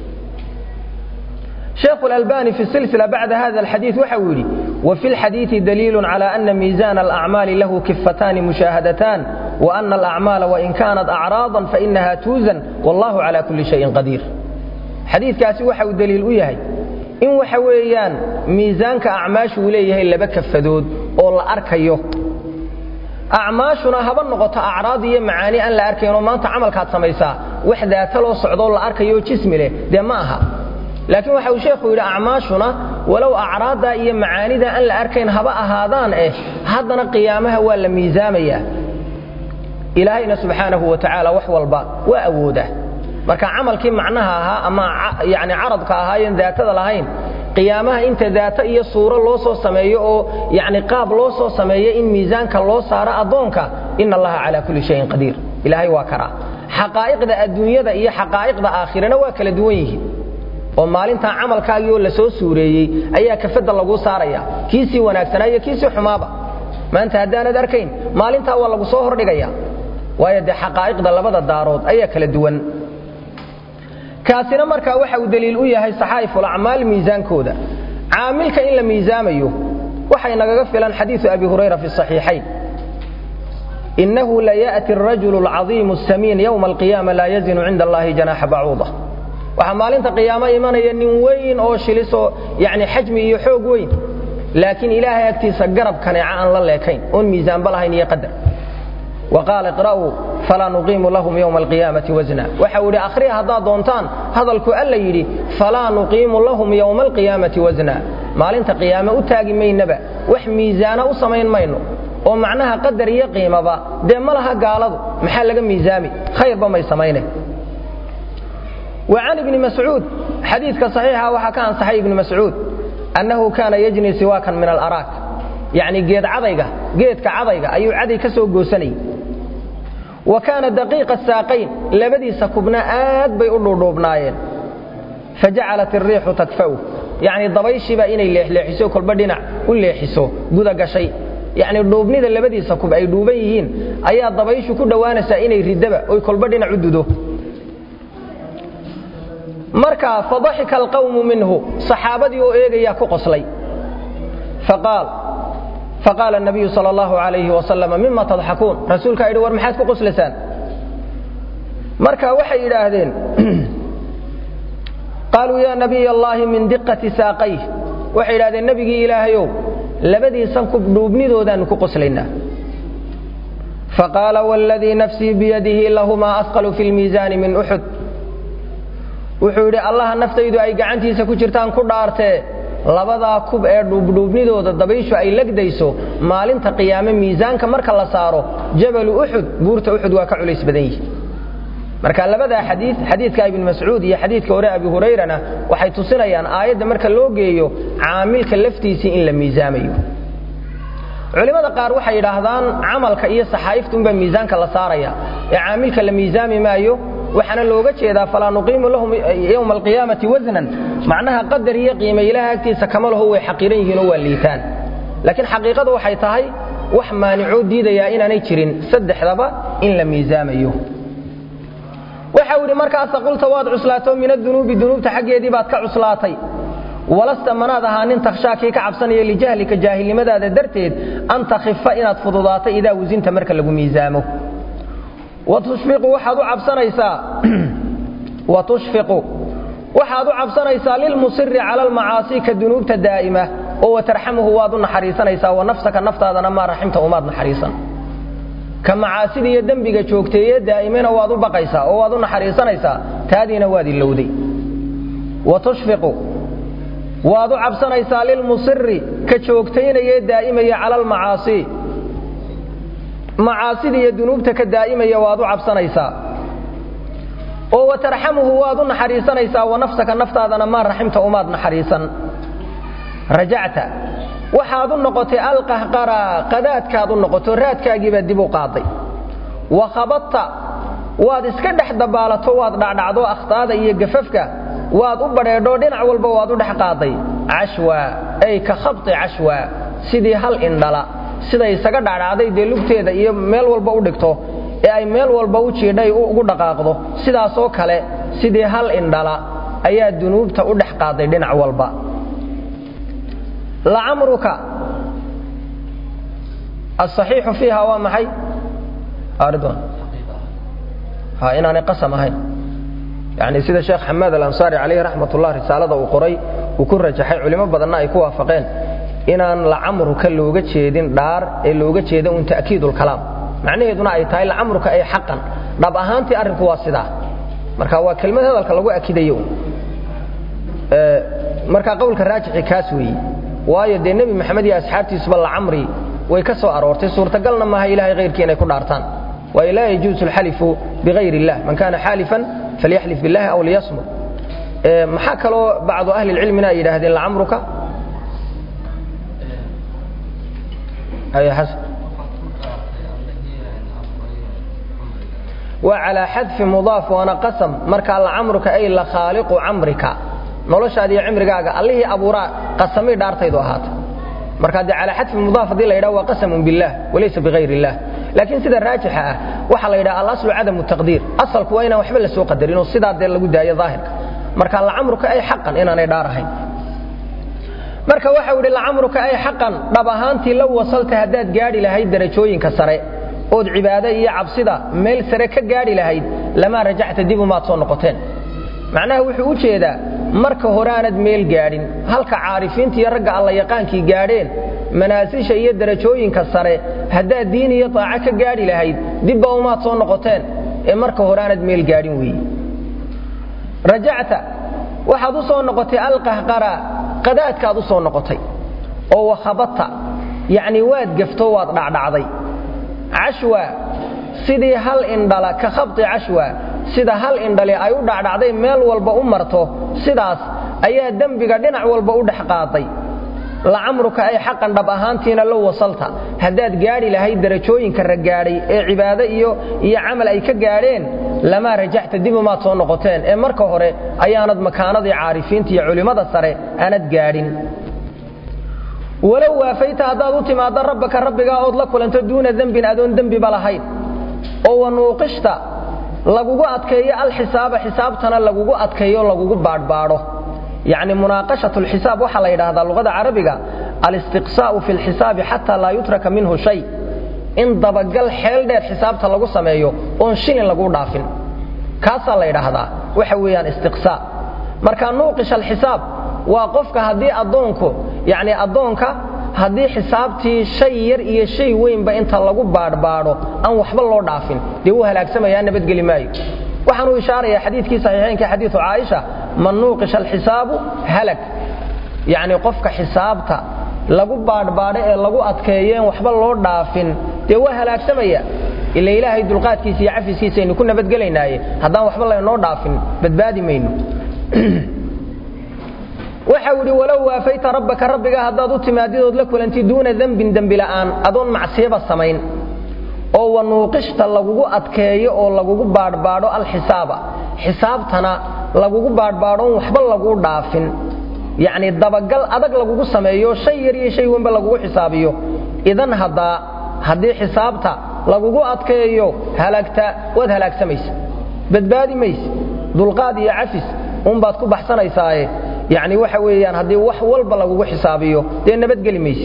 شيخ الألباني في السلسلة بعد هذا الحديث وحويلي وفي الحديث دليل على أن ميزان الأعمال له كفتان مشاهدتان وأن الأعمال وإن كانت أعراضا فإنها توزن والله على كل شيء قدير حديث كاسي وحو دليل وياهي إن وحويان ميزانك أعماش وليه إلا بكفدود أو أركيه acmaashuna haba noqoto acraad iyo macaani aan la arkayno maanta camalkaad samaysaa wax daata loo socdoo la arkayo jismi leh dee ma aha laakiin waxa uu sheekhu yidhi acmaashuna walow acraadda iyo macaanida aan la arkayn haba ahaadaan eh haddana qiyaamaha waa la miisaamayaa ilaahayna subxaanahu wa tacaala wax walba waa awoodaa marka camalkii macnaha ahaa ama yani caradka ahaayen daatada lahayn qiyaamaha inta daata iyo suuro loo soo sameeyo oo yani qaab loo soo sameeyo in miisaanka loo saaro addoonka ina allaha calaa kulli shayin qadiir ilaahay waa karaa xaqaa'iqda adduunyada iyo xaqaa'iqda aakhirana waa kala duwan yihiin oo maalintaa camalkaagii oo la soo suureeyey ayaa kafadda laguu saaraya kiisii wanaagsanaa iyo kiisii xumaaba maanta haddaanad arkayn maalintaa waa lagu soo hordhigaya waayo dee xaqaa'iqda labada daarood ayaa kala duwan kaasina markaa waxa uu daliil u yahay saxaa'ifulacmaal miisaankooda caamilka in la miisaamayo waxay nagaga filan xadiiu abi hurayra fi saxiixayn inahu laya'ti arajulu alcadiimu asamiin yowma alqiyaama laa yazinu cinda allahi janaaxa bacuuda waxaa maalinta qiyaamo imanaya nin weyn oo shilisoo yani xajmi iyo xoog weyn laakiin ilaahay agtiisa garab kaneeca aan la leekayn oon miisaanba lahayn iyo qadar وقال اقرأوا فلا نقيم لهم يوم القيامة وزنا وحاولي أخريها هذا دونتان هذا الكؤال يدي فلا نقيم لهم يوم القيامة وزنا ما لنت قيامة أتاقي مين نبا وح ميزانا أصمين مينو ومعناها قدر يقيم با دي ملها قالض محل لقى ميزامي خير بما يسمينه وعن ابن مسعود حديث صحيحة وحكان صحيح ابن مسعود أنه كان يجني سواكا من الأراك يعني جيد عضيقة جيد كعضيقة أي عضي كسو قوسني وكان دقيق الساقين لبدي سكبنا آد بي أولو فجعلت الريح تكفو يعني ضبيشي بقى إني ليحسو كل بدنا كل يحسو قد قشي يعني دوبني ذا لبدي سكب أي دوبيهين أي ضبيش كل دوانسا إني ردبا أي كل بدنا عددو مركا فضحك القوم منه صحابتي وإيغيا كقصلي فقال فقال النبي صلى الله عليه وسلم مما تضحكون رسولك يدي ور maxaad ku qoslasaan marka waxay yiraahdeen قالوا يا نبي الله من دقة ساقيه waxay yiraahdeen nabigi ilaahayow labadii sankub dhuubnidoodan ku qoslayna فقال والذي نفسي بيده لهما أثقل في الميزان من أحد wuxuu yidhi allaha naftaydu ay gacantiisa ku jirtaan ku dhaartee labadaa kub ee dhuubdhuubnidooda dabayshu ay legdayso maalinta qiyaame miisaanka marka la saaro jabalu uxud buurta uxud waa ka culays badan yihi marka labadaa xadii xadiidka ibn mascuud iyo xadiidka hore abi hurayrana waxay tusinayaan aayadda marka loo geeyo caamilka laftiisii in la miisaamayo culimmada qaar waxay yidhaahdaan camalka iyo saxaa'ifta unbaa miisaanka la saaraya ee caamilka la miisaami maayo waxaana looga jeedaa falaa nuqiimu lahum yowma alqiyaamati wasnan macnaha qadar iyo qiime ilaha agtiisa kama laho way xaqiiran yihiin oo waa liitaan laakiin xaqiiqadu waxay tahay wax maanicoo diidayaa inaanay jirin saddexdaba in la miisaamayo waxa uu yidhi markaasa qulta waad cuslaato min adunuubi dunuubta xaggeedii baad ka cuslaatay walasta manaad ahaa nin takhshaakii ka cabsanaya lijahlika jaahilnimadaada darteed an takhifa inaad fududaato idaa wasinta marka lagu miisaamo watushfiqu waxaad u cabsanaysaa watushfiqu waxaad u cabsanaysaa lilmusiri cala almacaasi ka dunuubta daa'ima oo watarxamuhu waad u naxariisanaysaa wa nafsaka naftaadana maa raximta umaad naxariisan ka macaasida iyo dembiga joogteeye daa'imena waad u baqaysaa oo waad u naxariisanaysaa taadiina waad ilowday watushfiqu waad u cabsanaysaa lilmusiri ka joogtaynayee daa'imaya cala almacaasi macaasida iyo dunuubta ka daa'imaya waad u cabsanaysaa oo wa tarxamuhu waad u naxariisanaysaa wa nafsaka naftaadana maa raximta umaad naxariisan rajacta waxaad u noqotay alqahqara qadaadkaad u noqoto raadkaagiibaad dib u qaaday wa khabadta waad iska dhex dabaalato waad dhacdhacdo akhtaada iyo gafafka waad u badheedho dhinac walba waad u dhex qaaday cashwa ay ka khabti cashwa sidii hal indhala siday isaga dhacdhacday dee lugteeda iyo meel walba u dhigto ee ay meel walba u jiidhay ugu dhaqaaqdo sidaasoo kale sidii hal indhala ayaa dunuubta u dhex qaaday dhinac walba lacamruka asaxiixu fiiha waa maxay ridwan ha inaanay qasam ahayn yani sida sheekh xamaad alansaari calayhi raxmat ullah risaalada uu qoray uu ku rajaxay culimo badanna ay ku waafaqeen inaan lacamruka looga jeedin dhaar ee looga jeeda un ta'kiidulkalaam macnaheeduna ay tahay lacamruka ay xaqan dhab ahaantii arrinku waa sidaa marka waa kelmad hadalka lagu akidayo marka qowlka raajixi kaas weeye waayo dee nebi maxamed iyo asxaabtiisuba lacamri way ka soo aroortay suurtagalna maaha ilahay hayrkii inay ku dhaartaan waayo laa yajuusu alxalifu bigayr illah man kana xaalifan falyaxlif billahi aw liyasmud maxaa kaloo bacdu ahli lcilmina ay yidhaahdeen lacamruka waa calaa xadfi mudaaf waana qasam markaa lacamruka ay la khaaliqu camrika noloshaada iyo cimrigaaga allihii abuuraa qasamay dhaartaydu ahaata markaa dee calaa xadfi mudaaf haddii la yidhaha waa qasamun billah walaysa bigayr illah laakiin sida raajixa ah waxaa la yidhaha alaslu cadamu taqdiir asalku waa inaan waxba la soo qadarin oo sidaa dee lagu daayo daahirka marka lacamruka ay xaqan inaanay dhaar ahayn marka waxau idhi lacamruka ay xaqan dhab ahaantii la wasalta haddaad gaadhi lahayd darajooyinka sare ood cibaado iyo cabsida meel sare ka gaadhi lahayd lamaa rajacta dib umaad soo noqoteen macnaha wuxuu u jeedaa marka horeaanad meel gaadhin halka caarifiinta iyo ragga alla yaqaankii gaadheen manaasisha iyo darajooyinka sare haddaad diin iyo taaco ka gaadhi lahayd dibba umaad soo noqoteen ee marka horeaanad meel gaadhin weeye rajacta waxaad u soo noqotay alqahqara qadaadkaad u soo noqotay oo wakhabata yacnii waad gafto waad dhacdhacday cashwa sidii hal indhala ka khabti cashwa sida hal indhali ay u dhacdhacday meel walba u marto sidaas ayaa dembiga dhinac walba u dhex qaaday lacamruka ay xaqan dhab ahaantiina la wasalta haddaad gaadhi lahayd darajooyinka raggaadhay ee cibaado iyo iyo camal ay ka gaadheen lamaa rajacta dib umaad soo noqoteen ee marka hore ayaanad makaanadii caarifiinta iyo culimmada sare aanad gaadhin walow waafayta haddaad u timaaddo rabbaka rabbigaa ood la kulanto duuna dembin adoon dembiba lahayn oo wanuuqishta lagugu adkeeyo alxisaaba xisaabtana lagugu adkeeyo lagugu baadhbaadho yacni munaaqashat lxisaab waxaa la yidhaahdaa luqada carabiga alistiqsaa'u fi lxisaabi xataa laa yutraka minhu shay in dabagal xeel dheer xisaabta lagu sameeyo oon shilin lagu dhaafin kaasaa la yidhaahdaa waxa weeyaan istiqsaa marka nuuqish alxisaab waa qofka haddii addoonku yacni addoonka haddii xisaabtii shay yar iyo shay weynba inta lagu baadhbaadho aan waxba loo dhaafin dee wuu halaagsamayaa nabadgeli maayo waxaanuu ishaarayaa xadiidkii saxiixaynka xadiidu caaisha man nuuqisha alxisaabu halag yacni qofka xisaabta lagu baadhbaadho ee lagu adkeeyeen waxba loo dhaafin dee waa halaagsamaya ila ilaahay dulqaadkiisa iyo cafiskiisaynu ku nabadgelaynaaye haddaan waxba laynoo dhaafin badbaadi mayno waxau idhi walow waafayta rabbaka rabbiga haddaad u timaadidood la kulantid duuna dembin dembi la'aan adoon macsiyaba samayn oo wanuuqishta lagugu adkeeyo oo lagugu baadhbaadho alxisaaba xisaabtana lagugu baadhbaadhoon waxba laguu dhaafin yacni dabagal adag lagugu sameeyo shay yar iyo shay weynba lagugu xisaabiyo idan haddaa haddii xisaabta lagugu adkeeyo halagta waad halaagsamaysa badbaadi mayse dulqaad iyo cafis unbaad ku baxsanaysaaye yacni waxa weeyaan haddii wax walba lagugu xisaabiyo dee nabadgeli mayse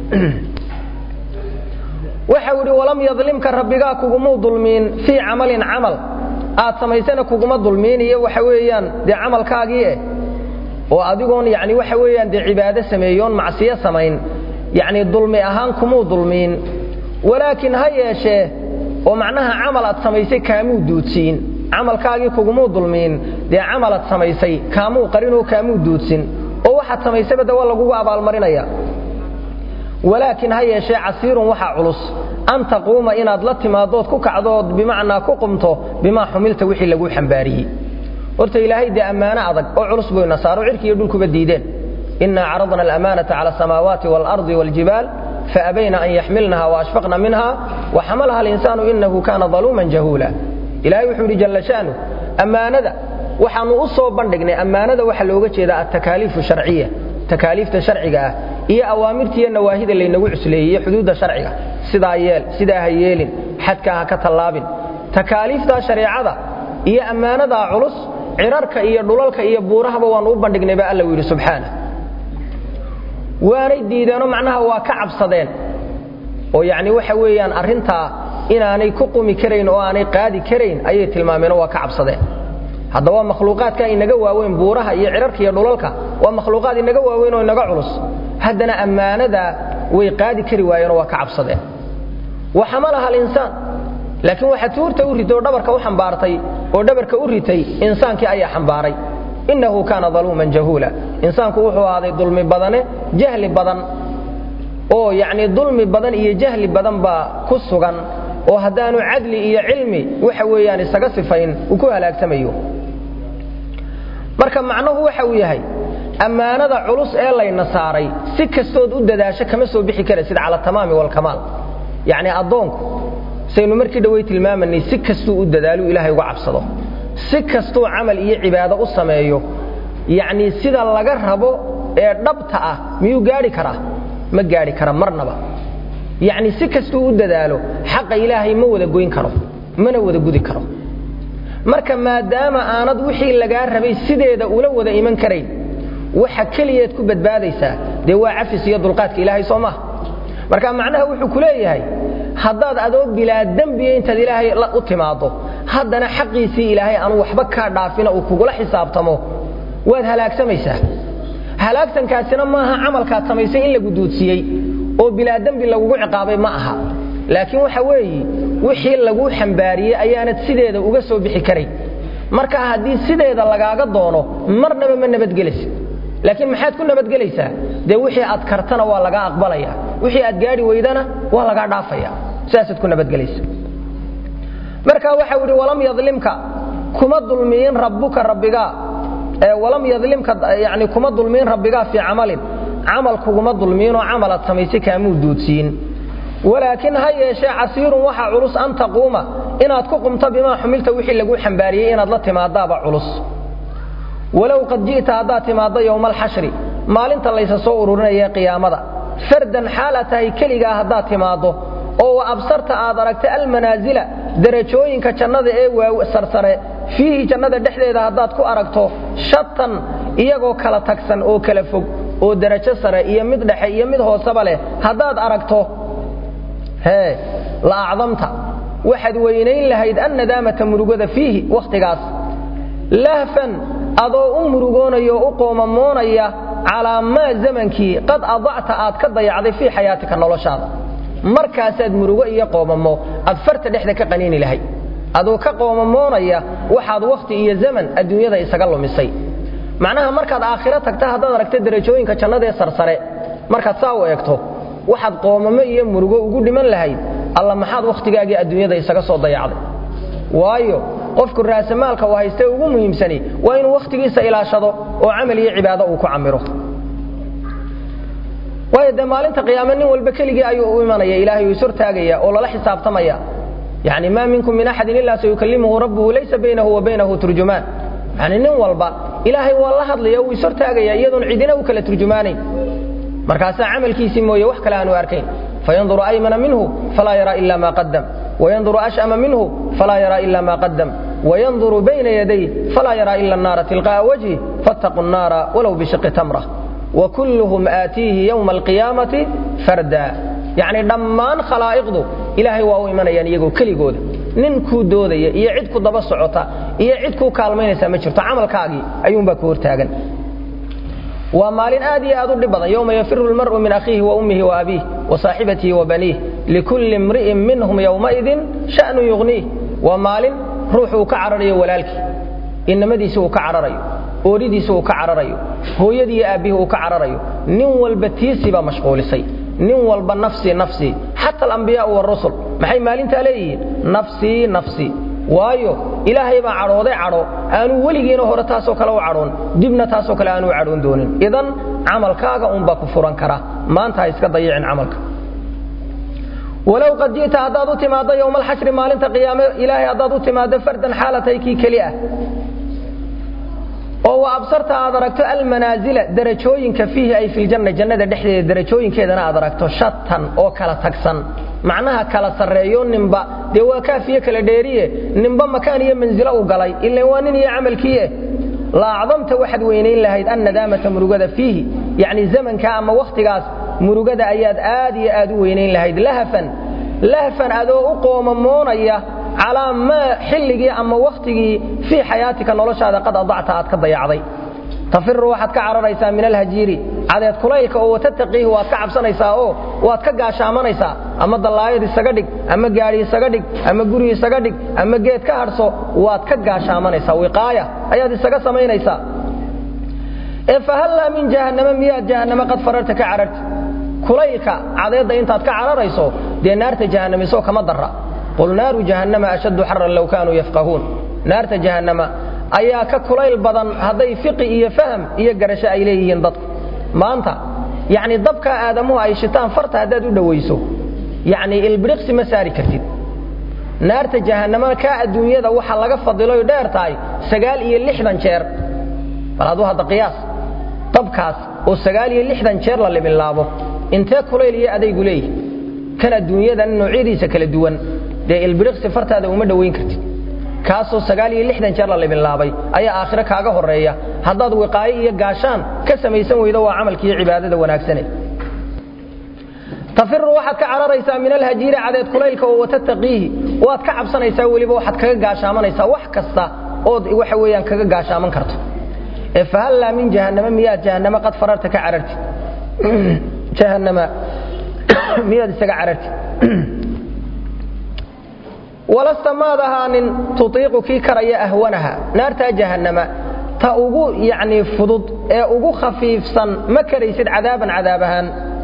waxau idhi walam yadlimka rabbigaa kugumuu dulmiin fii camalin camal aad samaysana kuguma dulmiin iyo waxa weeyaan dee camalkaagii eh oo adigoon yani waxa weeyaan dee cibaado sameeyoon macsiyo samayn yacni dulmi ahaan kumuu dulmiin walaakin ha yeeshee oo macnaha camal aad samaysay kaamuu duudsiin camalkaagii kugumuu dulmiin dee camalaad samaysay kaamuu qarinoo kaamuu duudsin oo waxaad samaysayba de waa lagugu abaalmarinaya walaakin ha yeeshee casiirun waxaa culus an taquuma inaad la timaadood ku kacdood bimacnaa ku qumto bimaa xumilta wixii laguu xambaariyey horta ilaahay dee ammaano adag oo culus buu ina saaro cirki iyo dhulkuba diideen inaa caradna alamaanata cala asamaawaati waalardi waaljibaal faabayna an yaxmilnaha waashfaqna minha waxamalaha alinsaanu inahu kaana daluuman jahuula ilahay wuxuu yidhi jalla sha'nu ammaanada waxaannu u soo bandhignay ammaanada waxaa looga jeedaa altakaaliifu sharciya takaaliifta sharciga ah iyo awaamirtiiyo nawaahida laynagu cusleeyey iyo xuduudda sharciga sidaa yeel sidaa ha yeelin xadkaa ha ka tallaabin takaaliiftaa shareecada iyo ammaanadaa culus cirarka iyo dhulalka iyo buurahaba waannu u bandhignay baa alla yidhi subxaana waanay diideenoo macnaha waa ka cabsadeen oo yacni waxa weeyaan arrintaa inaanay ku qumi karayn oo aanay qaadi karayn ayay tilmaameenoo waa ka cabsadeen hadda waa makhluuqaadka inaga waaweyn buuraha iyo cirarka iyo dhulalka waa makhluuqaad inaga waaweyn oo inaga culus haddana ammaanadaa way qaadi kari waayeenoo waa ka cabsadeen wa xamalaha alinsaan laakiin waxa tuurta u ritay oo dhabarka u xambaartay oo dhabarka u ritay insaankii ayaa xambaaray innahu kaana daluuman jahuula insaanku wuxuu ahaaday dulmi badane jahli badan oo yacnii dulmi badan iyo jahli badan baa ku sugan oo haddaanu cadli iyo cilmi waxa weeyaan isaga sifayn uu ku halaagsamayo marka macnuhu waxa uu yahay ammaanada culus ee layna saaray si kastood u dadaasho kama soo bixi karaysid cala tamaami walkamaal yacnii addoonku saynu markii dhowey tilmaamanay si kastuu u dadaalu ilaahay uga cabsado si kastuu camal iyo cibaado u sameeyo yacnii sida laga rabo ee dhabta ah miyuu gaadhi karaa ma gaadhi kara marnaba yacni si kastuu u dadaalo xaqa ilaahay ma wada goyn karo mana wada gudi karo marka maadaama aanad wixii lagaa rabay sideeda ula wada iman karayn waxa keliyeed ku badbaadaysaa dee waa cafis iyo dulqaadka ilaahay soo maha marka macnaha wuxuu ku leeyahay haddaad adoo bilaa dembiya intaad ilaahay u timaaddo haddana xaqiisii ilaahay aanu waxba kaa dhaafina uu kugula xisaabtamo waad halaagsamaysaa halaagsankaasina maaha camalkaad samaysay in lagu duudsiiyey oo bilaa dembi lagugu ciqaabay ma aha laakiin waxa weeye wixii laguu xambaariyey ayaanad sideeda uga soo bixi karayn marka haddii sideeda lagaaga doono marnaba ma nabadgelaysid laakiin maxaad ku nabadgelaysaa dee wixii aad kartana waa lagaa aqbalaya wixii aad gaadhi weydana waa lagaa dhaafaya saasaad ku nabadgelaysa marka waxau idhi walam yadlimka kuma dulmiyin rabbuka rabbigaa walam yadlimka yani kuma dulmiyin rabbigaa fii camalin camal kuguma dulmiinoo camalaad samaysay kaamuu duudsiin walaakin ha yeeshee casiirun waxa culus an taquuma inaad ku qumto bimaa xumilta wixii laguu xambaariyey inaad la timaadaaba culus walow qad ji'ta haddaad timaaddo yowma alxashri maalinta laysa soo ururinaya qiyaamada fardan xaala tahay keligaa haddaad timaaddo oo wa absarta aad aragta almanaasila darajooyinka jannada ee sarsare fiihi jannada dhexdeeda haddaad ku aragto shatan iyagoo kala tagsan oo kala fog oo darajo sare iyo mid dhexe iyo mid hooseba leh haddaad aragto hee la acdamta waxaad weynayn lahayd annadaamata murugada fiihi wakhtigaas lahfan adoo u murugoonaya oo u qoomamoonaya calaa maa zamankii qad adacta aad ka dayacday fii xayaatika noloshaada markaasaad murugo iyo qoomamo aad farta dhexda ka qaniini lahayd adoo ka qoomamoonaya waxaad wakhti iyo zaman adduunyada isaga lumisay macnaha markaad aakhiro tagta haddaad aragta derajooyinka jannadaee sarsare markaad saa u eegto waxaad qoomamo iyo murugo ugu dhiman lahayd alla maxaad wakhtigaagii adduunyada isaga soo dayacday waayo qofku raasamaalka uu haystee ugu muhiimsani waa inuu wakhtigiisa ilaashado oo camal iyo cibaado uu ku camiro waayo dee maalinta qiyaame nin walba keligii ayuu u imanaya ilaahay uu ishortaagaya oo lala xisaabtamaya yani maa minkum min axadin ilaa sayukallimuhu rabbuhu laysa baynahu wa baynahu turjumaan yani nin walba ilaahay waa la hadlaya uu ishortaagaya iyadoon cidina u kala turjumaanayn markaasaa camalkiisii mooye wax kale aanu arkayn fayanduru aymana minhu falaa yaraa ila ma qadam wayanduru ashama minhu falaa yaraa ila ma qadam wayanduru bayna yaday falaa yaraa ila annaara tilqa'a wajhi fattaquu nnaara walow bishiqi tamra wakulluhum aatiihi yowma alqiyaamati farda yacni dhammaan khalaa'iqdu ilaahay waa u imanayaan iyagoo keligooda nin kuu doodaya iyo cid ku daba socota iyo cid kuu kaalmaynaysaa ma jirto camalkaagii ayuunbaa ku hortaagan waa maalin aad iyo aad u dhib badan yowma yafiru lmar'u min akhiihi wa ummihi wa abiih wa saaxibatihi wa baniih likulli imri'in minhum yowmaidin sha'nu yugniih waa maalin ruuxu uu ka cararayo walaalkii innamadiisi uu ka cararayo ooridiisi uu ka cararayo hooyadii iyo aabbihii uu ka cararayo nin walba tiisii baa mashquulisay nin walba nafsii nafsii xata alambiyaau warusul maxay maalintaa leeyihiin nafsii nafsii waayo ilaahay baa cadhooday cadho aanuu weligiina hore taasoo kale u cadhoon dibna taasoo kale aanuu cadhoon doonin idan camalkaaga unbaa ku furan kara maanta ha iska dayicin camalka walow qad ji'ta haddaad u timaaddo yowma alxashri maalinta qiyaame ilaahay haddaad u timaaddo fardan xaalatay kii keli ah oo wa absarta aad aragto almanaazila darajooyinka fiihi ay filjanna jannada dhexdeeda darajooyinkeedana aad aragto shatan oo kala tagsan macnaha kala sarreeyo ninba dee waa kaafiye kala dheeriye ninba makaan iyo mansilo u galay ilan waa nin iyo camalkiieh la acdamta waxaad weynayn lahayd annadaamata murugada fiihi yacni zamanka ama wakhtigaas murugada ayaad aad iyo aad u weynayn lahayd lahafan lahfan adoo u qoomamoonaya calaa maa xilligii ama wakhtigii fii xayaatika noloshaada qad adacta aad ka dayacday tafiru waxaad ka cararaysaa min alhajiiri cadeed kulaylka oo watattaqiihi waad ka cabsanaysaa oo waad ka gaashaamanaysaa ama dallaayad isaga dhig ama gaadhi isaga dhig ama guri isaga dhig ama geed ka hadhso waad ka gaashaamanaysaa wiqaaya ayaad isaga samaynaysaa ee fahallaa min jahannama miyaad jahannama qad fararta ka cararti kulaylka cadeedda intaad ka cararayso dee naarta jahannamisoo kama darra qul naaru jahannama ashaddu xaran low kaanuu yafqahuun naarta jahannama ayaa ka kulayl badan hadday fiqi iyo faham iyo garasho ay leeyihiin dadku maanta yacni dabkaa aadamuhu ay shitaan farta haddaad u dhowayso yacni ilbiriqsi ma saari kartid naarta jahannama kaa adduunyada waxa laga fadiloy dheer tahay sagaal iyo lixdan jeer bal aduu hadda qiyaas dabkaas oo sagaal iyo lixdan jeer la liminlaabo intee kulayl iyo adaygu leeyihi kan adduunyadan noocyadiisa kala duwan dee ilbiriqsi fartaada uma dhowayn kartid kaasoo sagaal iyo lixdan jeer la libinlaabay ayaa aakhiro kaaga horreeya haddaad wiqaayo iyo gaashaan ka samaysan weydo waa camalkiiyo cibaadada wanaagsane tafiru waxaad ka cararaysaa min alhajiiri cadeed kulaylka oo watattaqiihi waad ka cabsanaysaa weliba waxaad kaga gaashaamanaysaa wax kasta ood waxa weeyaan kaga gaashaaman karto ee fahallaa min jahannama miyaad jahannama qad fararta ka carartid jahannama miyaad isaga carartid walasta maad ahaanin tutiiqu kii karaya ahwanaha naartaa jahannama ta ugu yacnii fudud ee ugu khafiifsan ma karaysid cadaaban cadaab ahaan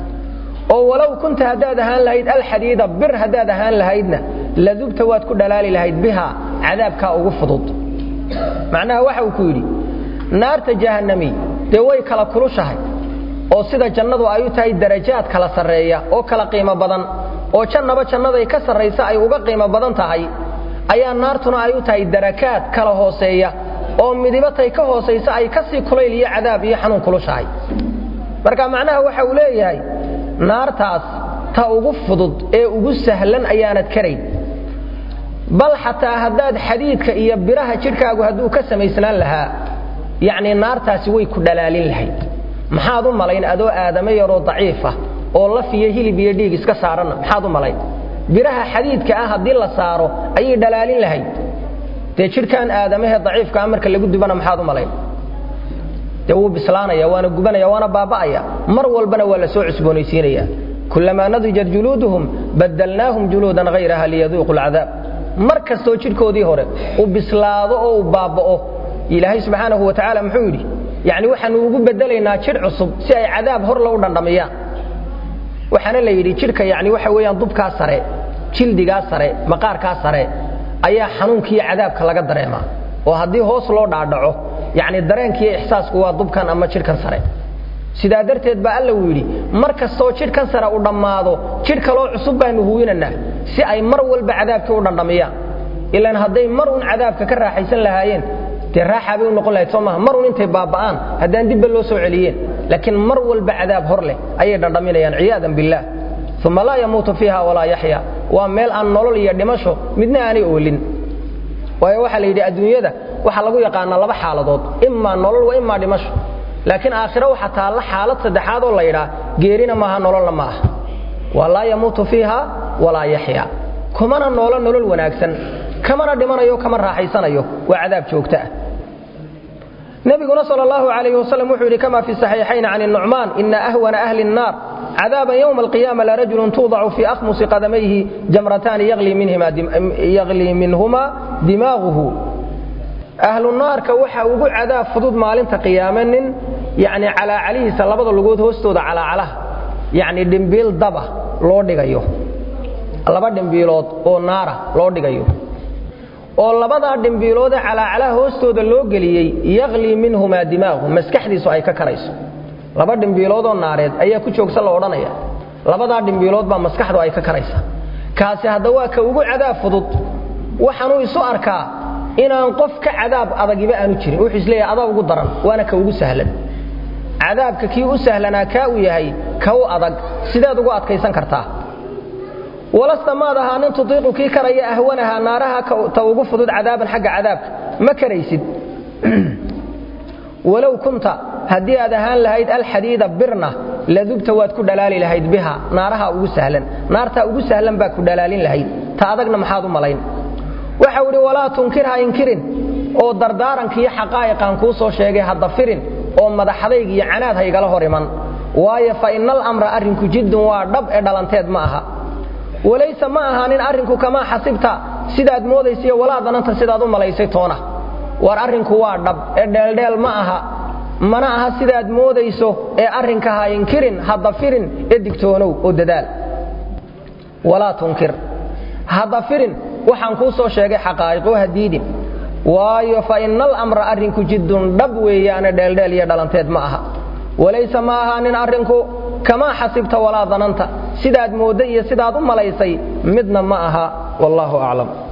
oo walow kunta haddaad ahaan lahayd alxadiida bir haddaad ahaan lahaydna ladubta waad ku dhalaali lahayd bihaa cadaabkaa ugu fudud macnaha waxa uu ku yidhi naarta jahannami dee way kala kulushahay oo sida jannadu ay u tahay darajaad kala sarreeya oo kala qiimo badan oo jannaba jannaday ka sarraysa ay uga qiimo badan tahay ayaa naartuna ay u tahay darakaad kala hooseeya oo midibatay ka hoosaysa ay ka sii kulayl iyo cadaab iyo xanuun kulushahay marka macnaha waxa uu leeyahay naartaas ta ugu fudud ee ugu sahlan ayaanad karayn bal xataa haddaad xadiidka iyo biraha jidhkaagu hadduu ka samaysnaan lahaa yacnii naartaasi way ku dhalaalin lahayd maxaad u malayn adoo aadamo yaroo daciifa oo laf iyo hilib iyo dhiig iska saaranna maxaad u malayn biraha xadiidka ah haddii la saaro ayay dhalaalin lahayd dee jidhkan aadamahee daciifkaa marka lagu dubana maxaad u malayn dee wuu bislaanaya waana gubanaya waana baaba'aya mar walbana waa la soo cusboonaysiinaya kulamaa nadijat juluuduhum badalnaahum juluudan hayraha liyaduuqu lcadaab mar kastoo jidhkoodii hore uu bislaado oo uu baaba'o ilaahay subxaanahu wa tacaala muxuu yidhi yacni waxaanu ugu bedelaynaa jidh cusub si ay cadaab horle u dhandhamiyaan waxaana la yidhi jidhka yani waxa weeyaan dubkaa sare jildigaa sare maqaarkaa sare ayaa xanuunkiiyo cadaabka laga dareemaa oo haddii hoos loo dhaadhaco yani dareenkiiyo ixsaasku waa dubkan ama jidhkan sare sidaa darteed baa alla uu yidhi mar kastoo jidhkan sare u dhammaado jidh kaloo cusub baanu huwinanaa si ay mar walba cadaabkii u dhandhamiyaan ilaan hadday mar un cadaabka ka raaxaysan lahaayeen dee raaxaa bay u noqon lahayd soo maaha mar un intay baaba'aan haddaan dibba loo soo celiyeen laakiin mar walba cadaab hor leh ayay dhandhaminayaan ciyaadan billaah uma laa yamuutu fiiha walaa yaxya waa meel aan nolol iyo dhimasho midna aanay oolin waayo waxaa la yidhi adduunyada waxaa lagu yaqaanaa laba xaaladood imaa nolol wa imaa dhimasho laakiin aakhiro waxaa taalla xaalad saddexaad oo la yidhaa geerina maaha nololna ma aha waa laa yamuutu fiiha walaa yaxya kumana noolo nolol wanaagsan kamana dhimanayo kama raaxaysanayo waa cadaab joogto ah nabiguna sal اllahu alayh wasalam wuxuu yidhi kama fi saxiixayn can الnucmaan ina ahwana ahli الnaar cadaaban ywma alqiyaama larajulu tuudacu fii akhmusi qadamayhi jamrataani yaglii minhuma dimaaguhu ahlu naarka waxa ugu cadaab fudud maalinta qiyaame nin yani calaacalihiisa labada lugood hoostooda calaacalaha yacni dhimbiil daba loo dhigayo laba dhimbiilood oo naara loo dhigayo oo labadaa dhimbiiloodee calaacalaha hoostooda loo geliyey yaqlii minhumaa dimaagu maskaxdiisu ay ka karayso laba dhimbiiloodoo naareed ayaa ku joogsan la odhanaya labadaa dhimbiilood baa maskaxdu ay ka karaysa kaasi hadda waa ka ugu cadaab fudud waxaanuu isu arkaa inaan qof ka cadaab adagiba aanu jirin wuxuu isleeyahay adaa ugu daran waana ka ugu sahlan cadaabka kii u sahlanaa kaa uu yahay ka u adag sideed ugu adkaysan kartaa walasta maad ahaa nin tudiiqu kii karaya ahwanaha naaraha ta ugu fudud cadaaban xagga cadaabka ma karaysid walow kunta haddii aad ahaan lahayd alxadiida birna ladubta waad ku dhalaali lahayd biha naaraha ugu sahlan naartaa ugu sahlan baa ku dhalaalin lahayd ta adagna maxaad u malayn waxau idhi walaa tunkirha inkirin oo dardaarankiiyo xaqaa'iqaan kuu soo sheegay hadda firin oo madaxadayg iyo canaad haygala hor iman waayo fa innal amra arrinku jiddun waa dhab ee dhalanteed ma aha walayse ma ahaanin arrinku kamaa xasibta sidaad moodaysiyo walaa dananta sidaad u malaysay toona war arrinku waa dhab ee dheeldheel ma aha mana aha sidaad moodayso ee arrinka ha inkirin hadda firin ee digtoonow oo dadaal walaa tunkir hadda firin waxaan kuu soo sheegay xaqaa'iqoo ha diidin waayo fa innal amra arrinku jiddun dhab weeyaane dheeldheel iyo dhalanteed ma aha walayse ma ahaanin arrinku kamaa xasibta walaa dananta sidaad moodday iyo sidaad u malaysay midna ma aha wallaahu aclam